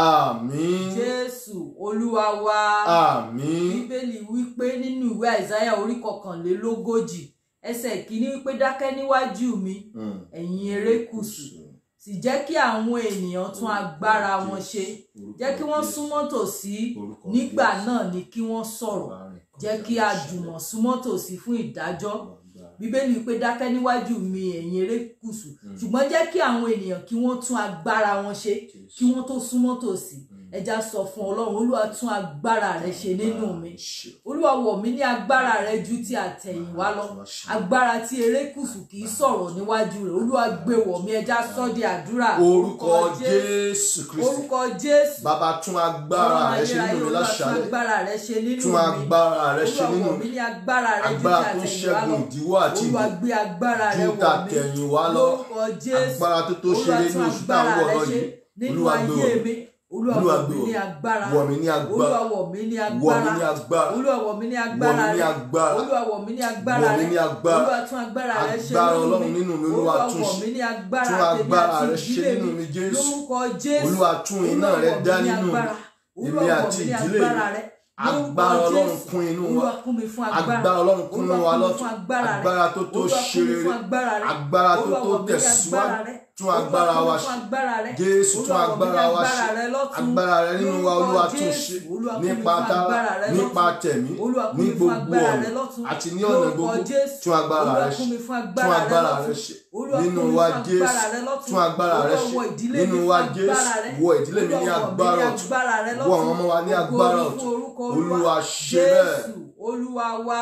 àmín jésù olúwa wa àmín bíbélì wípé nínú ìwé àìsáyà orí kọkànlélógójì ẹsẹ̀ kìíní wípé dákẹ́ níwájú mi Mm. ẹ̀yin erékùṣù sì jẹ́ kí àwọn ènìyàn tún agbára wọn ṣe jẹ́ kí wọ́n súnmọ́ tòsí nígbà náà ni kí wọ́n sọ̀rọ̀ jẹ́ kí a jùmọ̀ súnmọ́ tòsí fún ìdájọ́ bíbélì wípé dákẹ́ níwájú mi ẹ̀yin erékùṣù ṣùgbọ́n jẹ́ kí àwọn ènìyàn kí wọ́n tún agbára wọn ṣe kí wọ́n tó súnmọ́ tòsí ẹja sọ fún ọlọ́run olúwa tún agbára rẹ ṣe nínú mi olúwa wọ̀ mí ní agbára rẹ ju ti àtẹ̀yìnwá lọ agbára tí erékùṣù kì í sọ̀rọ̀ níwájú rẹ̀ olúwa gbé wọ̀ mí ẹja sọ di àdúrà orúkọ jésù kristi orúkọ jésù bàbá tún agbára rẹ ṣe nínú mi olúwa tún láṣálẹ́ agbára rẹ ṣe nínú tún mi agbára rẹ ṣe olúwa nínú wọ̀ mi mí ní agbára rẹ ju ti agbára tó àtẹ̀yìnwá lọ ṣẹ́gun ìdíwọ́ àti olúwa ìdè gbé agbára rẹ ju wọ̀ mí tàtẹ̀yìnwá lọ lórúkọ jésù agbára tó tó ṣe olúwa nínú tún oṣù tá à ń agbára wọ̀ rẹ lọ ṣe yìí nínú olúwa gbé ayé wọ̀ mi olúwa Olúwa wọ̀ gbé mí wọ̀ ní agbára wọ̀ mí ní agbára olúwa wọ̀ mí ní wọ̀ mí agbára ní agbára olúwa wọ̀ mí ní wọ̀ agbára mí ní rẹ agbára olúwa wọ̀ mí ní agbára wọ̀ mí rẹ ní agbára olúwa tún agbára rẹ ṣe agbára nínú ọlọ́run mi nínú mi olúwa olúwa tún wọ̀ ṣe mí ní agbára tún tèmi agbára àti rẹ ṣe ìdílé nínú mi mi jésù lórúkọ jésù olúwa tún iná olúwa rẹ wọ̀ dá mí ní nínú mi agbára olúwa èmi wọ̀ àti mí ní ìdílé mi agbára rẹ lórúkọ agbára ọlọ́run Jésù. kún inú wa olúwa kún mi fún agbára agbára ọlọ́run kún inú wa Olúwa kún mi lọ́tún fún agbára rẹ. agbára tó tó olúwa ṣe kún mi rere fún agbára rẹ agbára tó Olúwa tó wọ̀ mí ní tẹ̀síwájú agbára rẹ. tún agbára Olúwa wa kún mi fún ṣe agbára rẹ. jésù tún Olúwa wọ̀ mí ní agbára wa agbára ṣe rẹ lọ́tún. agbára rẹ nínú wa Lórúkọ olúwa tún Jésù. ṣe Olúwa kún mi nípa fún tara agbára rẹ nípa lọ́tún. tẹ̀mí Olúwa kún ní mi fún gbogbo agbára ọ̀nà rẹ lọ́tún. àti ní ọ̀nà Lórúkọ gbogbo Jésù. tún agbára Olúwa rẹ kún ṣe mi fún tún agbára rẹ agbára rẹ lọ́tún. ṣe Olúwa nínú kún mi wa fún jésù agbára rẹ lọ́tún. tún agbára rẹ Olúwa ṣe wọ ìdílé mi nínú fún wa agbára rẹ. jésù wọ ìdílé mi ní Olúwa wọ̀ mí agbára ní ọ̀tún agbára rẹ wọ lọ́tún. àwọn ọmọ wa ní Ògo agbára ni ọ̀tún fún orúkọ olúwa ṣe bẹ́ẹ̀ Jésù olúwa wa.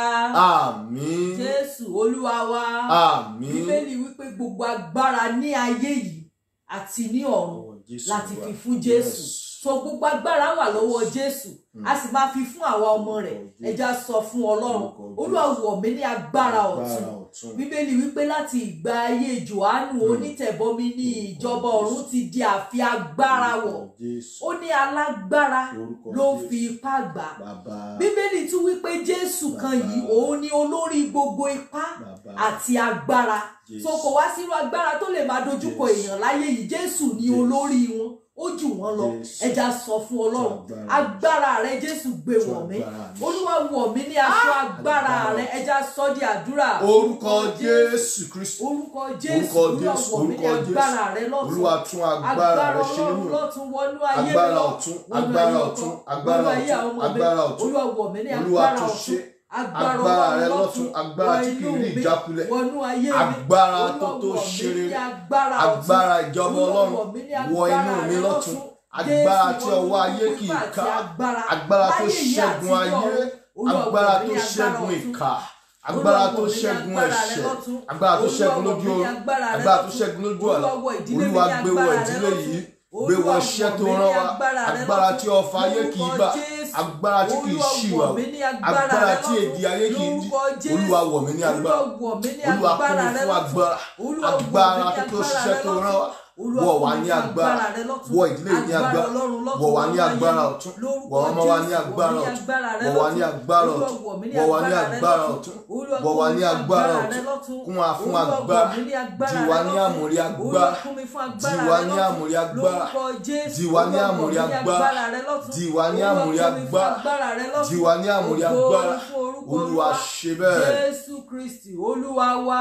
àmín Jésù olúwa wa. àmín Bíbélì wípé gbogbo agbára ní ayé yìí àti ní ọ̀run láti fi fún Jésù. So gbogbo agbára wà lọ́wọ́ Jésù. A sì máa fi fún àwa ọmọ rẹ̀. Ẹja sọ fún Ọlọ́run. Olúwa wọ̀ mí ní agbára ọ̀tun. Bíbélì wípé láti ìgbà ayé Jòhánù onítẹ̀bọmi ní ìjọba ọ̀run ti di àfi agbára wọ̀. Ó ní alágbára ló ń fi ipá gbà. Bíbélì tún wípé Jésù kan yìí òun ni olórí gbogbo ipá àti agbára. So kò wá sírú agbára tó lè máa dojúkọ èèyàn láyé yìí Jésù ni olórí wọn ó jù wọ́n lọ ẹja sọ fún Ọlọ́run agbára rẹ Jésù gbé wọ̀ mí Olúwa wọ̀ mí ní aṣọ agbára rẹ ẹja sọ di àdúrà orúkọ jésù kristu orúkọ Jésù orúkọ Olúwa Jésù, wọ̀ mí ní orúkọ Jésù. agbára rẹ lọ́tún olúwa tún agbára rẹ ṣe Ọlọ́run nínú lọ́tún wọnú ayé mi agbára lọ ọ̀tún wọnú agbára ayé ọ̀tún ọkọ, agbára wọnú ayé ọ̀tún àwọn ọmọ mi. agbára ọ̀tún Olúwa wọ̀ mí ní Olúwa agbára tún ọ̀tún ṣe agbára agbára Ọlọ́run rẹ lọ́tún lọ́tún agbára wọ tí kì í inú rí mi, ìjákulẹ̀ wọnú ayé mi agbára Olúwa tó tó wọ̀ mí ṣe ní rere agbára ọ̀tún. agbára ìjọba Olúwa ọlọ́run wọ̀ mí ní wọ inú agbára mi rẹ lọ́tún lọ́tún. agbára Jésù tí wọ ọwọ́ inú ayé kì í pípa àti ká agbára agbára tó láyé yìí ṣẹ́gun àti ní ayé ọ̀run. Olúwa wọ̀ agbára mí tó ní agbára ṣẹ́gun ọ̀tún. ìkà agbára Olúwa tó wọ̀ mí ní ṣẹ́gun agbára rẹ ẹ̀ṣẹ̀ lọ́tún. agbára tó Olúwa ṣẹ́gun wọ̀ lójú mí ní oorun agbára rẹ agbára tó lọ́tún. ṣẹ́gun lójú àlá Olúwa wọ̀ ìdílé mi olúwa ní gbé wọ agbára rẹ ìdílé lọ́tún. yìí gbé wọ Olúwa iṣẹ́ wọ̀ tó mí ní rán wa agbára rẹ agbára lọ́tún. tí ọfà ayé kì í Lórúkọ gbà Jésù. agbára tí kì í Olúwa ṣìwà wọ̀ mí ní agbára agbára rẹ tí lọ́tún. èdè ayé kì í dí Lórúkọ Jésù. olúwa wọ̀ mí ní agbára Olúwa wọ̀ mí ní olúwa kún agbára mi rẹ fún lọ́tún. agbára Olúwa wọ̀ mí agbára ní tó tó agbára ṣiṣẹ́ rẹ tó lọ́tún. rán wa Olúwa wọ̀ fún wá mi ní fún agbára rẹ lọ́tún wọ̀ ìdílé ní agbára Ọlọ́run lọ́tún wọ̀ wá ní nínú ayé agbára mi. ọ̀tún Lórúkọ wọ̀ ọmọ wa ní Jésù, agbára wọ̀ mí ní ọ̀tún agbára rẹ wọ̀ wá ní lọ́tún. agbára Olúwa, ọ̀tún wọ̀ mí ní wọ̀ wá ní agbára rẹ agbára lọ́tún. ọ̀tún Olúwa, wọ̀ wá fún mi ní fún agbára rẹ ọ̀tún lọ́tún. kún wa fún Olúwa, wọ̀ agbára mí ní agbára dì rẹ wá ní lọ́tún. àmúrí Olúwa, agbára fún mi fún dì agbára wá rẹ ní lọ́tún. àmúrí agbára Lórúkọ Jésù, dì wá ní Olúwa, àmúrí wọ̀ mí ní agbára agbára rẹ lọ́tún. dì wá ní Olúwa, àmúrí fún mi fún agbára agbára rẹ lọ́tún. dì wá ní àmúrí Ògo agbára ni fún orúkọ olúwa ṣe bẹ́ẹ̀ Jésù Kristi Olúwa wa.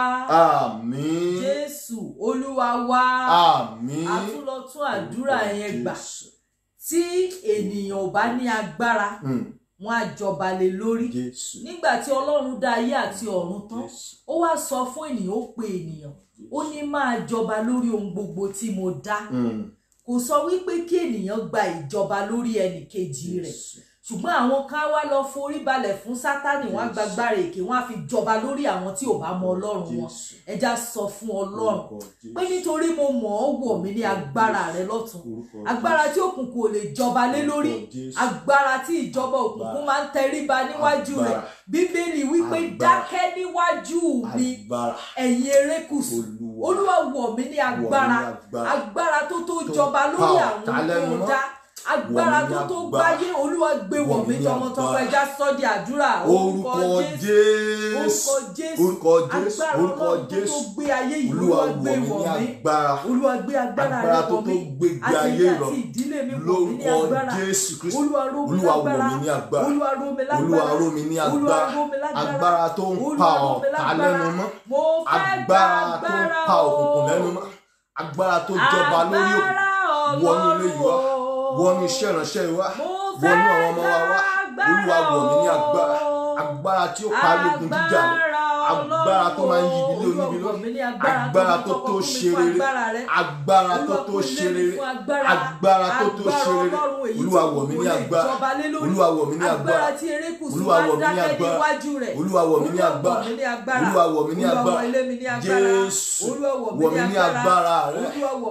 àmín Jésù Olúwa wa. àmín A tún lọ tún àdúrà yẹn gbà. Jésù. Tí ènìyàn ò bá ní agbára, Mm, wọn á jọba lé lórí. Jésù Nígbà tí Ọlọ́run dá ayé àti ọ̀run tán, Jésù ó wá sọ fún ènìyàn ó pe ènìyàn. Ó ní máa jọba lórí ohun gbogbo tí mo dá. Mm, Kò sọ wípé kí ènìyàn gba ìjọba lórí ẹnì kejì rẹ̀. Jésù. ṣùgbọ́n àwọn kan wá lọ forí balẹ̀ fún sátánì wọ́n á gbàgbára èké wọ́n á fi jọba lórí àwọn tí ò bá mọ ọlọ́run wọn Jésù. ẹja sọ fún ọlọ́run Orúkọ Jésù. pé nítorí mo mọ̀ ọ́ wọ̀ mí ní agbára rẹ lọ́tún Orúkọ agbára Jésù. tí òkùnkùn ò lè jọba lé lórí Orúkọ Jésù. agbára tí ìjọba òkùnkùn máa ń tẹríba níwájú rẹ̀ Agbára. bíbélì wípé Agbára. dákẹ́ níwájú mi agbára ẹ̀yin erékùṣù Olúwa. olúwa wọ̀ mí ní agbára Wọ̀ mí ní agbára. agbára tó tó Tó jọba pa lórí ọ̀tá àwọn lẹ́nu tó mọ́. dá agbára Wọ̀ mí tó ní tó agbára. gbáyé olúwa gbé wọ̀ Wọ̀ mí mí ní tọmọtọmọ agbára. ẹja sọ di àdúrà orúkọ Jésù orúkọ jésù orúkọ Jésù agbára orúkọ ọlọ́run tó tó Jésù gbé ayé yìí olúwa olúwa gbé wọ̀ mí ní wọ̀ mí agbára olúwa gbé agbára Agbára rẹ tó wọ̀ tó mí gbé ìgbé àti ayé èmi rọ̀. àti ìdílé mi wọ̀ mí ní lórúkọ agbára Jésù Kristi olúwa ró mi olúwa wọ̀ lágbára mí ní agbára olúwa ró mi lágbára olúwa ró mi ní olúwa agbára ró mi lágbára agbára tó ń Olúwa pa ró mi ọ̀tá lágbára. lẹ́nu mọ́ mo fẹ́ gba agbára tó ń agbára pa o. òkùnkùn lẹ́nu mọ́ agbára tó jọba lórí òkùnkùn Agbára wọnú ilé yìí wá Ọlọ́run. wọnú iṣẹ́ ìránṣẹ́ yìí wá Mo wọnú fẹ́ àwọn ọmọ wa wá gba olúwa wọ̀ mí ní agbára o. agbára tí ó parí ogun jíjà mi agbára tó máa ń yí ibi lé oníbi lórí agbára tó tó ṣe rere agbára tó tó ṣe rere agbára tó tó ṣe rere olúwa wọ̀ mí ní agbára olúwa wọ̀ mí ní agbára tí erékùsù Olúwa máa wọ̀ ń mí ní dákẹ́ agbára. níwájú rẹ̀ olúwa wọ̀ mí ní agbára olúwa wọ̀ mí ní agbára jésù wọ̀ mí ní agbára rẹ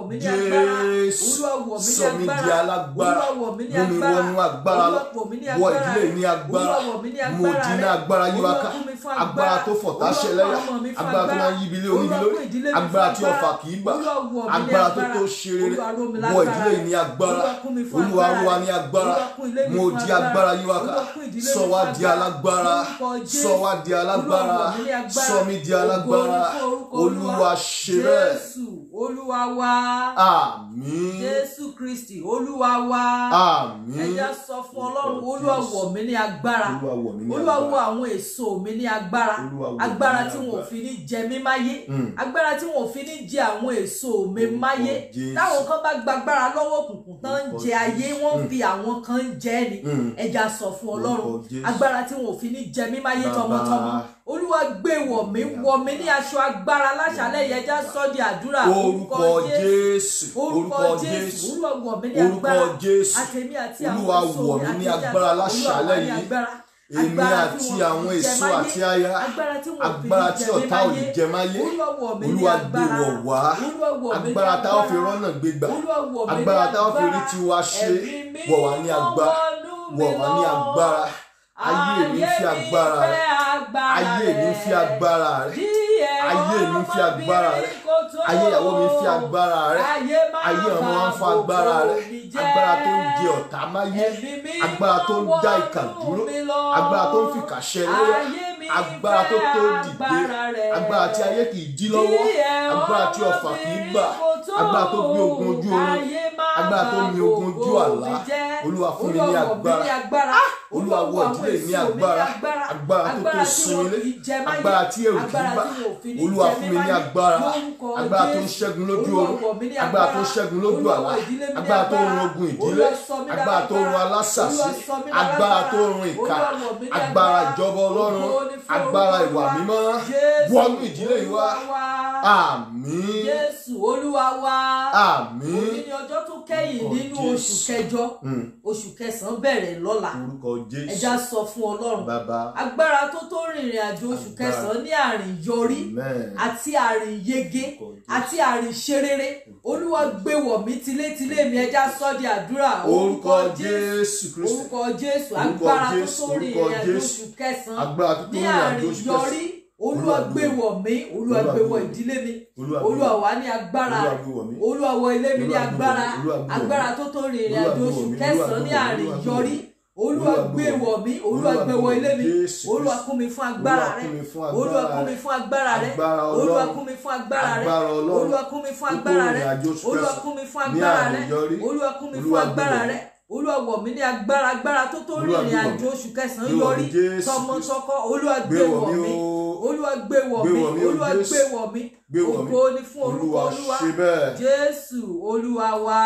jésù sọ mí di alágbára mú mi wọnú agbára lọ wọ ìdílé ní agbára mo dín ní agbára yíwá ká agbára tó fọ̀tá ṣẹlẹ́yà agbára tó máa ń yíbi lé oníbi lórí agbára tí ọfà kì í gbà agbára tó tó ṣe rere wọ ìdílé ní agbára olúwa rú wa ní agbára mo di agbára yíwá ká sọ wá di alágbára sọ wá di alágbára sọ mí di alágbára olúwa ṣe bẹ́ẹ̀ jésù olúwa wa àmín jésù kristi olúwa wa àmín ẹja sọ fún ọlọ́run olúwa wọ̀ mí ní agbára olúwa wọ̀ mí ní olúwa wọ̀ agbára àwọn èso mi ní agbára Olúwa wọ̀ mí agbára ní tí wọn ò agbára. fi ní jẹ mí máyé Mm. agbára tí wọn ò fi ní jẹ àwọn èso mi Orúkọ máyé Jésù. táwọn kan bá gbàgbára lọ́wọ́ òkùnkùn tán ń Orúkọ jẹ ayé Jésù. wọ́n Mm. fi àwọn kan ń jẹ ni Mm. ẹja sọ fún ọlọ́run Orúkọ Jésù. agbára tí wọn ò fi ní jẹ mí máyé Bàbá. tọmọtọmọ olúwa gbé wọ̀ mí wọ̀ mí ní aṣọ agbára láṣálẹ́ yẹn ẹja sọ di àdúrà orúkọ jésù orúkọ orúkọ jésù jésù olúwa wọ̀ mí ní orúkọ agbára jésù àtẹ̀mí àti àwọn Olúwa èso wọ̀ mi mí ní àti agbára ìjà- láṣálẹ́ Olúwa wọ̀ mí ní yìí. agbára. èmi Agbára tí àti wọn ò àwọn fi jẹ èso máyé. àti aya agbára tí wọn ò fi agbára tí jẹ mí ọ̀tá ò máyé. lè jẹ máyé Olúwa wọ̀ mí ní olúwa gbé agbára. wọ̀ wá Olúwa wọ̀ mí ní agbára tá a fi agbára. rọ́nà gbégbà Olúwa wọ̀ mí ní agbára tá a fi rí agbára. tiwa ṣe Ẹ̀mí wọ̀ wá ní mímọ́ agbára wọnú mi wọ̀ wá ní lọ. agbára ayé mi fi agbára rẹ ayé mi fi agbára rẹ ayé mi fi agbára rẹ ayé ìyàwó mi fi agbára rẹ ayé ọmọ wa ń fa agbára rẹ agbára tó ń jẹ ọ̀tá máyé agbára tó ń dá ìkà dúró agbára tó ń fìkà ṣẹlẹ́yà agbára tó tó dìde agbára tí ayé kì í dí lọ́wọ́ agbára tí ọfà kì í gbà agbára tó gbé ogun ojú oorun agbára tó mi ogun ojú àlá olúwa fún mi ní agbára olúwa wọ ìdílé ní agbára agbára tó tó sinmi lé agbára tí èrò kì í bá olúwa fún mi ní agbára agbára tó ń ṣẹ́gun lójú oorun agbára tó ń ṣẹ́gun lójú àlá agbára tó ń run ogun ìdílé agbára tó ń run alásàsí agbára tó ń run ìkà agbára ìjọba ọlọ́run agbára ìwà mímọ́ wọnú ìdílé yìí wá àmín Jésù olúwa wa. àmín Òní ni ọjọ́ tó kẹ́yìn Orúkọ nínú Jésù. oṣù kẹjọ. Mm. Oṣù kẹsàn-án bẹ̀rẹ̀ lọ́la. orúkọ jésù Ẹja sọ fún Ọlọ́run. bàbá Agbára tó tó rìnrìn àjò oṣù Agbára. kẹsàn-án ní àrìn yọrí amen àti àrìn yege Orúkọ Jésù. àti àrìn ṣerere. Olúwa gbé wọ̀ mí tilétilé mi ẹja sọ di àdúrà. orúkọ jésù kristu Orúkọ Jésù. Orúkọ Agbára tó Jésù, tó orúkọ rìnrìn àjò Jésù. oṣù kẹsàn-án agbára tó tó ní rìn àjò àrìn oṣù yọrí kẹsàn olúwa Olúwa gbé gbé wọ̀ mí olúwa Olúwa gbé gbé wọ̀ wọ̀ mí. ìdílé mi Olúwa gbé olúwa wọ̀ wà ní agbára Olúwa rẹ̀ gbé wọ̀ mí. olúwa wọ ilé mi ní Olúwa gbé wọ̀ mí. agbára Olúwa gbé wọ̀ mí. agbára tó tó rin ìrìn Olúwa àjò gbé oṣù wọ̀ mí. kẹsàn-án ní Olúwa gbé àrìn wọ̀ mí. yọrí olúwa Olúwa gbé gbé wọ̀ mí olúwa Olúwa gbé gbé wọ̀ wọ̀ ilé mi Jésù olúwa Kristi. kún mi fún agbára Olúwa rẹ̀ kún mi fún agbára olúwa kún rẹ̀. mi fún agbára rẹ̀ Agbára olúwa Ọlọ́run. kún mi fún agbára rẹ̀ Agbára Ọlọ́run. olúwa kún mi fún Gbogbo agbára rẹ̀ ìrìn àjò oṣù olúwa kẹsàn-án kún mi fún ní agbára àrìn rẹ̀ yọrí. olúwa kún mi fún Olúwa gbé agbára wọ̀ mí. rẹ̀ olúwa wọ̀ mí ní agbára agbára tó tó Olúwa rìn gbé ìrìn wọ̀ àjò mí. oṣù kẹsàn-án Gbé wọ̀ mí, yọrí Jésù tọmọtọkọ olúwa Gbé gbé wọ̀ wọ̀ mí mí o. olúwa gbé wọ̀ Gbé mí wọ̀ mí o, olúwa Jésù. gbé wọ̀ mí Gbé wọ̀ mí. ògo ni fún orúkọ Olúwa olúwa ṣe bẹ́ẹ̀. jésù olúwa wa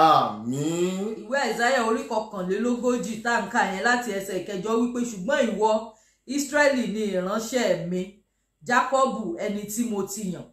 Àmín. ìwé àìsáyà orí kọkànlélógójì tá n kà yẹn láti ẹsẹ̀ ìkẹjọ wípé ṣùgbọ́n ìwọ ísírẹ́lì ni ìránṣẹ́ mi jákọ́bù ẹni tí mo ti yàn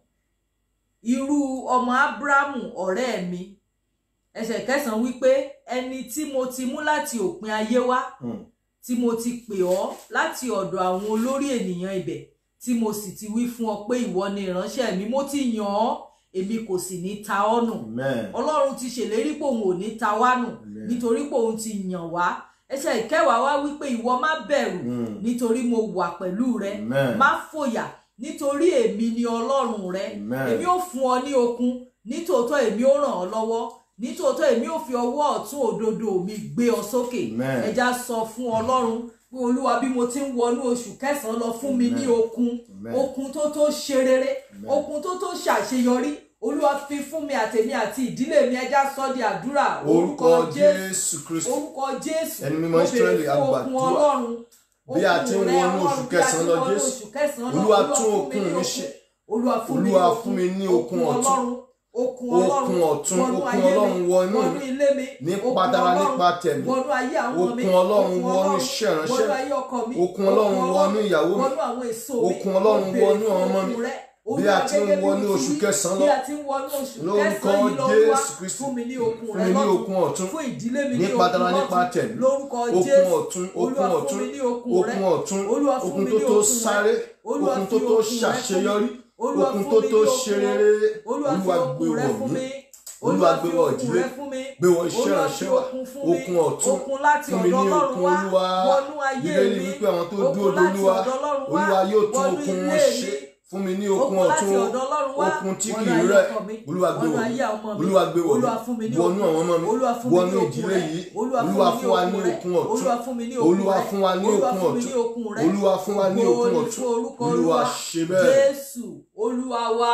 irú ọmọ ábúrámù ọ̀rẹ́ mi ẹsẹ̀ kẹsàn-án wípé ẹni tí mo ti mú láti òpin ayé wá Hmm. tí mo ti pè ọ́ láti ọ̀dọ̀ àwọn olórí ènìyàn ibẹ̀ tí mo sì ti wí fún ọ pé ìwọ ni ìránṣẹ́ mi mo ti yàn ọ́ èmi kò sì ní ta ọ́ nù Amen. ọlọ́run ti ṣèlérí pé òun ò ní ta wá nù Amen. nítorí pé òun ti yàn wá ẹsẹ̀ ìkẹwàá wá wípé ìwọ má bẹ̀rù Hmm. nítorí mo wà pẹ̀lú rẹ Amen. má fòyà nítorí èmi ni ọlọ́run rẹ Amen. èmi ò fún ọ ní okun nítòótọ́ èmi ò ràn ọ́ lọ́wọ́ nítòótọ́ èmi ò fi ọwọ́ ọ̀tún òdodo mi gbé ọ sókè Amen. ẹja sọ fún ọlọ́run pé olúwa bí mo ti ń wọnú oṣù kẹsàn-án lọ fún mi ní Amen. okun Amen. okun tó tó ṣe rere Amen. okun tó tó ṣàṣeyọrí olúwa fi fún mi àtèmi àti ìdílé mi ẹja sọ di àdúrà Orúkọ Jésù Kristi. orúkọ jésù Ẹni mímọ́ mo béèrè Ísírẹ́lì, fún okun agbàdúrà. ọlọ́run Bí a ti ń okun rẹ, wọnú Ọlọ́run, oṣù bí a ti ń kẹsàn-án lọ, wọnú Jésù. oṣù kẹsàn-án lọ, Olúwa Olúwa tún fún mi okun ní mi okun. ṣe. olúwa fún mi ní Olúwa okun fún mi ní okun ọ̀tun. ọlọ́run okun Okun ọlọ́run ọ̀tun, wọnú okun ayé mi, Ọlọ́run wọnú wọnú mi. ilé mi Nípa okun tara, Ọlọ́run nípa tẹ̀mí. wọnú ayé àwọn mi Okun Ọlọ́run okun wọnú Ọlọ́run iṣẹ́ ìránṣẹ́. wọnú ayé ọkọ mi Okun Ọlọ́run wọnú ìyàwó mi. wọnú àwọn èso mi Okun Ọlọ́run Mo béèrè wọnú fún ọmọ mi. okun rẹ. Bí a Olúwa, ti ń gẹ́gẹ́ bí wọnú mo ti oṣù wí, kẹsàn-án bí lọ. a ti ń wọnú oṣù Lórúkọ kẹsàn-án yìí lọ́wọ́ Jésù Kristi. fún mi ní okun Fún rẹ mi ní lọ́tun okun ọ̀tun. fún ìdílé mi ní Nípa okun tara, nípa lọ́tun tẹ̀mí. lórúkọ Okun Jésù ọ̀tun, Olúwa okun fún ọ̀tun, mi ní okun rẹ okun ọ̀tun, Olúwa fún okun mi tó ní tó okun rẹ. sáré, Olúwa okun fi tó tó okun rẹ fún mi. ṣàṣeyọrí, Olúwa okun fún tó mi tó ní okun ṣe rẹ. rere. Olúwa fi Olúwa gbé okun rẹ wọ̀ fún mí. mi Olúwa gbé fi wọ̀ okun ìdílé. rẹ fún mi Gbé wọ̀ iṣẹ́ Olúwa ìránṣẹ́ fi wa. okun fún mi Okun ọ̀tun. okun láti Fún mi ọ̀dọ̀ ní Ọlọ́run okun wá Olúwa. wọnú ayé Bíbélì mi wípé àwọn tó okun dúró láti d'Olúwa, ọ̀dọ̀ Ọlọ́run wá Olúwa yóò tún wọnú okun ilé wọn mi ṣe. Fún mi ní okun okun láti ọ̀tun. ọ̀dọ̀ Ọlọ́run wá Okun tí wọnú kì í ayé rẹ̀. ọkọ mi Olúwa gbé wọnú wọ̀ ayé mí. ọmọ mi Olúwa gbé wọ̀ Olúwa fún mi mí. ní Wọnú okun àwọn ọmọ mi. Olúwa fún mi Wọnú ní okun ìdílé rẹ yìí. Olúwa Olúwa fún fún wa ní mi ní okun okun rẹ ọ̀tun. Olúwa fún mi ní okun Olúwa rẹ fún wa ní Olúwa okun fún mi ní ọ̀tun. okun rẹ Olúwa fún wa ní Ògo okun ni ọ̀tun. fún orúkọ Olúwa Olúwa ṣe bẹ́ẹ̀. Jésù Olúwa wa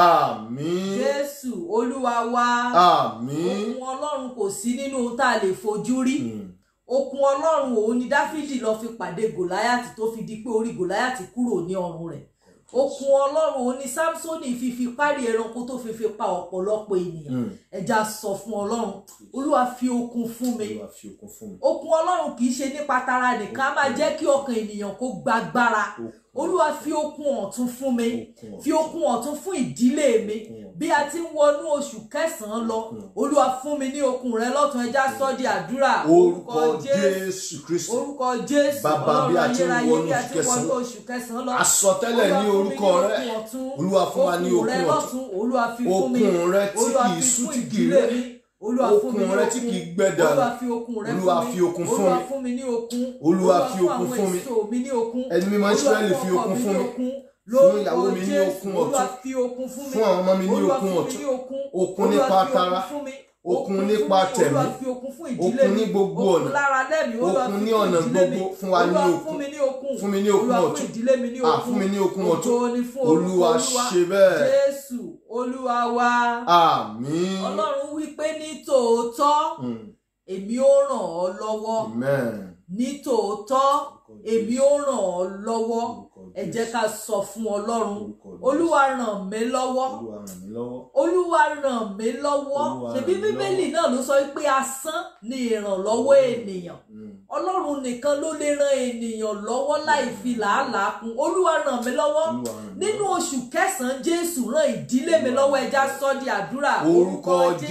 Àmín. Jésù Olúwa wa Àmín. okun Ọlọ́run kò sí nínú ohun tá a lè fojú rí Hmm. okun Ọlọ́run òun ni Dáfídì lọ fi pàdé Gòláyàtì tó fi di pé orí Gòláyàtì kúrò ní ọrùn rẹ̀ okun Ọlọ́run òun ni Sámsónì fi fi párí ẹranko tó fi fi pa ọ̀pọ̀lọpọ̀ ènìyàn Hmm. ẹja sọ fún Ọlọ́run Olúwa fi okun fún mi Olúwa fi okun fún mi. okun Ọlọ́run kì í ṣe nípa tara nìkan á máa jẹ́ kí ọkàn ènìyàn kó gbàgbára Okun. Olúwa fi okun ọ̀tun fún mi Okun fi okun ọ̀tun fún ìdílé mi Okun. bí a ti ń wọnú oṣù kẹsàn-án lọ Olúwa fún mi ní okun rẹ lọ́tun ẹja sọ di àdúrà Orúkọ Jésù Kristi. orúkọ Jésù Bàbá, bí a ti ń ayérayé wọnú bí a oṣù ti ń wọnú kẹsàn-án. oṣù kẹsàn-án lọ Àsọtẹ́lẹ̀ ní Olúwa fún mi orúkọ rẹ. okun ọ̀tun. Olúwa fún wa ní okun rẹ ọ̀tun. lọ́tun Olúwa fi fún mi Okun rẹ tí Olúwa kìí fi sú, fún tí kìí ìdílé rẹ̀. mi Olúwa fún mi ní Okun rẹ tí okun. kìí gbẹ dànù. Olúwa fi okun rẹ Olúwa fún mi fi okun fún Olúwa mi. fún mi ní okun Olúwa fi fún okun àwọn fún mi. èso mi ní okun Ẹni mímọ́ Olúwa Ísírẹ́lì fún fi ọkọ okun mi fún ní mi. okun Fún lórúkọ ìyàwó mi ní Jésù okun Olúwa ọ̀tun. fi okun fún mi Fún àwọn ọmọ mi ní Olúwa okun fún mi ọ̀tun. ní okun Okun Olúwa nípa fi tara. okun fún mi Okun fún nípa mi. tẹ̀mí. Olúwa fi okun fún ìdílé Okun mi ní gbogbo okun ọ̀nà. lára lẹ́mí Olúwa Okun fi ní fún ọ̀nà ìdílé mi gbogbo. Fún wa ní Olúwa okun. fún mi ní okun Fún mi ní okun Olúwa fún ọ̀tun. ìdílé mi ní Ah, okun fún mi ní okun ọ̀tun. Ògo ni fún orúkọ Olúwa ṣe bẹ́ẹ̀. Jésù Olúwa wa Àmín. Ọlọ́run wí pé ní tòótọ́ Hmm. èmi ó ràn ọ́ lọ́wọ́ Amen. ní tòótọ́ èmi ó ràn ọ́ lọ́wọ́ ẹ jẹ́ ká sọ fún Ọlọ́run Olúwa ràn mí lọ́wọ́ Olúwa ràn mí lọ́wọ́. Olúwa ràn mí lọ́wọ́ Olúwa ṣebí ràn mí Bíbélì náà ló sọ pé asán ni ìrànlọ́wọ́ ènìyàn Hmm. Ọlọ́run nìkan ló lè ran ènìyàn lọ́wọ́ láì fi làálàá kún Olúwa ràn mí lọ́wọ́ Olúwa ràn mí nínú lọ́wọ́. oṣù kẹsàn-án Jésù ràn ìdílé mi lọ́wọ́ ẹja sọ di àdúrà Orúkọ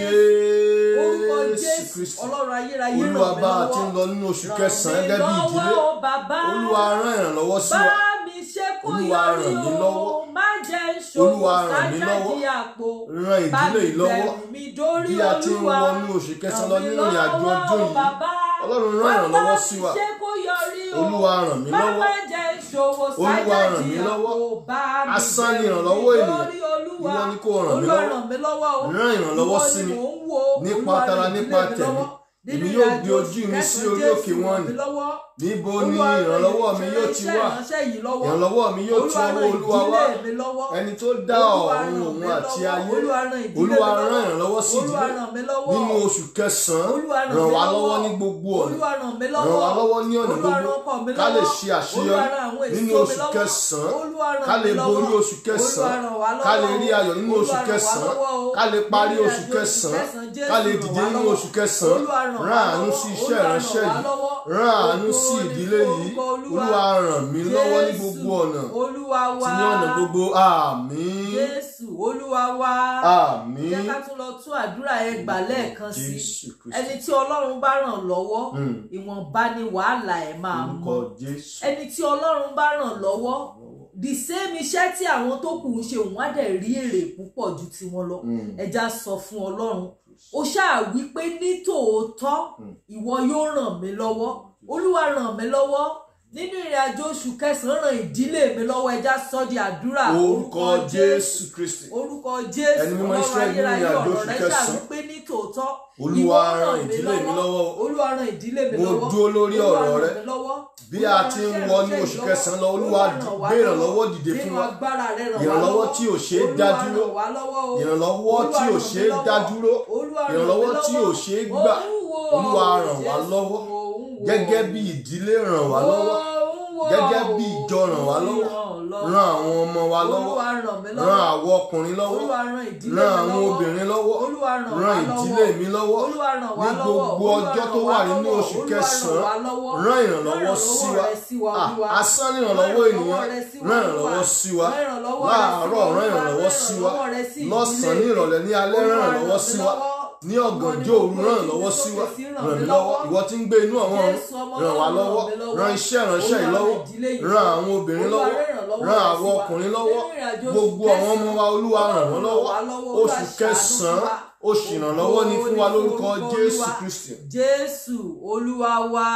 orúkọ Jésù Jésù Kristi. Ọlọ́run ayérayé ràn mí Olúwa bá a ti ń lọ́wọ́ lọ nínú oṣù ràn kẹsàn-án mí gẹ́gẹ́ bí ìdílé. lọ́wọ́ o bàbá Olúwa rán ìrànlọ́wọ́ sí bá wa. mi ṣe kó Olúwa yọrí ràn mí o lọ́wọ́. má jẹ́ ṣòwò Olúwa ràn mí sájáde lọ́wọ́. àpò Ran bá ìdílé mi yìí lọ́wọ́. bẹ̀rù mi dórí Bí a ti ń Olúwa wọnú oṣù kẹsàn-án lọ ràn mí nínú ìrìn àjò lọ́wọ́ ọdún o yìí. bàbá Ọlọ́run rán ìrànlọ́wọ́ sí wa. bá mi ṣe kó yọrí o Olúwa ràn mí má lọ́wọ́. má jẹ́ ìṣòwò Olúwa sájà ràn mí jìyà lọ́wọ́. kò bá mi Asán ni bẹ̀rù ìrànlọ́wọ́ ènìyàn. nítorí olúwa Ìwọ ni kó ràn mí olúwa lọ́wọ́. ràn mí lọ́wọ́ o Rán ìrànlọ́wọ́ Ìwọ sí ni mi. mò ń wo Nípa Olúwa tara, ràn nípa ìdílé mi tẹ̀mí. lọ́wọ́. Nínú Èmi yóò ìrìnàjò gbé ojú mi sí kẹsàn-án orí Jésù òkè ràn wọn mí nì. lọ́wọ́. Níbo ni Olúwa ràn ìrànlọ́wọ́ mi yóò ti iṣẹ́ wá? ìránṣẹ́ yìí lọ́wọ́. Ìrànlọ́wọ́ mi yóò ti Olúwa ọwọ́ ràn Olúwa wá. ìdílé mi lọ́wọ́. Ẹni tó dá Olúwa ọ̀run ràn òun mí àti lọ́wọ́. ayé. Olúwa ràn ìdílé Olúwa mi rán lọ́wọ́. ìrànlọ́wọ́ sí Olúwa ìdílé. ràn mí lọ́wọ́. Nínú oṣù kẹsàn-án, Olúwa ràn ràn mí wá lọ́wọ́. lọ́wọ́ ní gbogbo ọ̀nà. Olúwa ràn mí lọ́wọ́. Ràn wá lọ́wọ́ ní ọ̀nà Olúwa ràn gbogbo. ọkọ mi Ká lè lọ́wọ́. ṣe Olúwa àṣeyọrí ràn àwọn èso nínú mi oṣù lọ́wọ́. kẹsàn-án. Olúwa ràn Ká lè mí borí lọ́wọ́. oṣù kẹsàn-án. Olúwa ràn wá Ká lè lọ́wọ́. rí ayọ̀ nínú oṣù Olúwa ràn wá kẹsàn-án. lọ́wọ́ o. Ká lè parí Nínú oṣù ìrìnàjò kẹsàn-án. Jésù Ká lè ràn dìde wá nínú lọ́wọ́. oṣù kẹsàn-án. Olúwa ràn wá Rán àánú lọ́wọ́. sí iṣẹ́ Olúwa ìránṣẹ́ ràn wá yìí. lọ́wọ́. Rán àánú Ògo sí ni ìdílé fún yìí. orúkọ Olúwa. Olúwa ràn mí lọ́wọ́ ní Jésù, gbogbo ọ̀nà. Olúwa wa. Àti ní ọ̀nà gbogbo. Àmín. Jésù Olúwa wa. Àmín. Jẹ́ ká tún lọ tún àdúrà yẹn gbà lẹ́ẹ̀kan sí. Jésù Kristi. Ẹni tí Ọlọ́run bá ràn lọ́wọ́, Mm. ìwọ̀nba ni wàhálà ẹ̀ máa Orúkọ mọ. Jésù. Ẹni tí Ọlọ́run bá ràn lọ́wọ́, the same iṣẹ́ tí àwọn tó kù ń ṣe òun á dẹ̀ rí èrè púpọ̀ ju tiwọn lọ. Mm. Ẹja sọ fún Ọlọ́run. Ó ṣáà wí pé ní tòótọ́ ìwọ yóò ràn mí lọ́wọ́. Olúwa ràn mí lọ́wọ́. Nínú ìrìn àjò oṣù kẹsàn-án ràn ìdílé mi lọ́wọ́ ẹja sọ di àdúrà. Orúkọ Jésù Kristi. Orúkọ Jésù Ẹni mímọ́ Ọlọ́run Ísírẹ́lì nínú ayérayé ìrìn àjò ọ̀rọ̀ oṣù rẹ̀ kẹsàn-án. ṣàwípé ní tòótọ́ Olúwa ìwọ ràn ìdílé mi lọ́wọ́. Olúwa ràn ìdílé mi Mo lọ́wọ́ dúró lórí Olúwa ọ̀rọ̀ ràn rẹ. mí lọ́wọ́. Bí Olúwa a ràn ti ń iṣẹ́ wọ ní ìránṣẹ́ oṣù yìí kẹsàn-án lọ, lọ́wọ́. Olúwa ràn wá gbé lọ́wọ́. ìrànlọ́wọ́ dìde fún Nínú wa. agbára rẹ ràn wá Ìrànlọ́wọ́ lọ́wọ́. tí ò ṣeé dá Olúwa dúró. ràn wá lọ́wọ́ o. Ìrànlọ́wọ́ tí Olúwa ò ràn ṣeé mí lọ́wọ́. dá dúró. Olúwa ràn mí Ìrànlọ́wọ́ tí ò lọ́wọ́. ṣeé gbà. Òun wo Olúwa ọ̀rọ̀ ràn wá Jésù, lọ́wọ́. òun wo Gẹ́gẹ́ bí ìdílé ràn wá lọ́wọ́. Òun wo Gẹ́gẹ́ bí ìjọ ràn wá lọ́wọ́. Ràn àwọn ọmọ wa lọ́wọ́. Olúwa ràn mí lọ́wọ́. Ràn àwọn ọkùnrin lọ́wọ́. Olúwa ràn ìdílé Ràn mi àwọn lọ́wọ́. obìnrin lọ́wọ́. Olúwa ràn wá Ràn lọ́wọ́. ìdílé mi lọ́wọ́. Olúwa ràn wá Ní lọ́wọ́. gbogbo Olúwa ọjọ́ ràn tó wá wà nínú lọ́wọ́. oṣù Olúwa ràn kẹsàn-án. wá lọ́wọ́. Rán ìrànlọ́wọ́ sí wa. rẹ sí wa, Ah, Olúwa. Asán ní ìrànlọ́wọ́ Rán ènìyàn. rẹ sí wa, Rán Olúwa. ìrànlọ́wọ́ sí wa. Rán ìrànlọ́wọ́ rẹ sí wa, Láàárọ̀ rán Olúwa. ìrànlọ́wọ́ sí wa. Rán ìrànlọ́wọ́ rẹ sí Lọ́sàn-án ní ìdílé ìrọ̀lẹ́ ní alẹ́ Olúwa rán ràn ìrànlọ́wọ́ mí sí wa. lọ́wọ́. Ní ọ̀gànjọ́ òru rán ìrànlọ́wọ́ sí wa. Ràn mí lọ́wọ́. Ìwọ tí ń gbé inú àwọn ọ̀run. Jésù ọmọ Ràn wá Ọlọ́run, lọ́wọ́. ràn mí lọ́wọ́. Ràn iṣẹ́ ìránṣẹ́ yìí Olúwa, lọ́wọ́. ràn ìdílé yìí Ràn lọ́wọ́. àwọn obìnrin Olúwa, lọ́wọ́. ràn ìrànlọ́wọ́ Ràn rẹ àwọn sí wa. ọkùnrin lọ́wọ́. Nínú ìrìnàjò oṣù Gbogbo àwọn ọmọ wa Olúwa ràn wọ́n lọ́wọ́. Ọlọ́run ràn wá lọ́wọ́. Oṣù Olúwa, ṣàánú kẹsàn-án. fún wa. Oṣù ìrànlọ́wọ́ ni fún wa lórúkọ Ògo ni fún Jésù Olúwa. Kristi. Jésù Olúwa wa.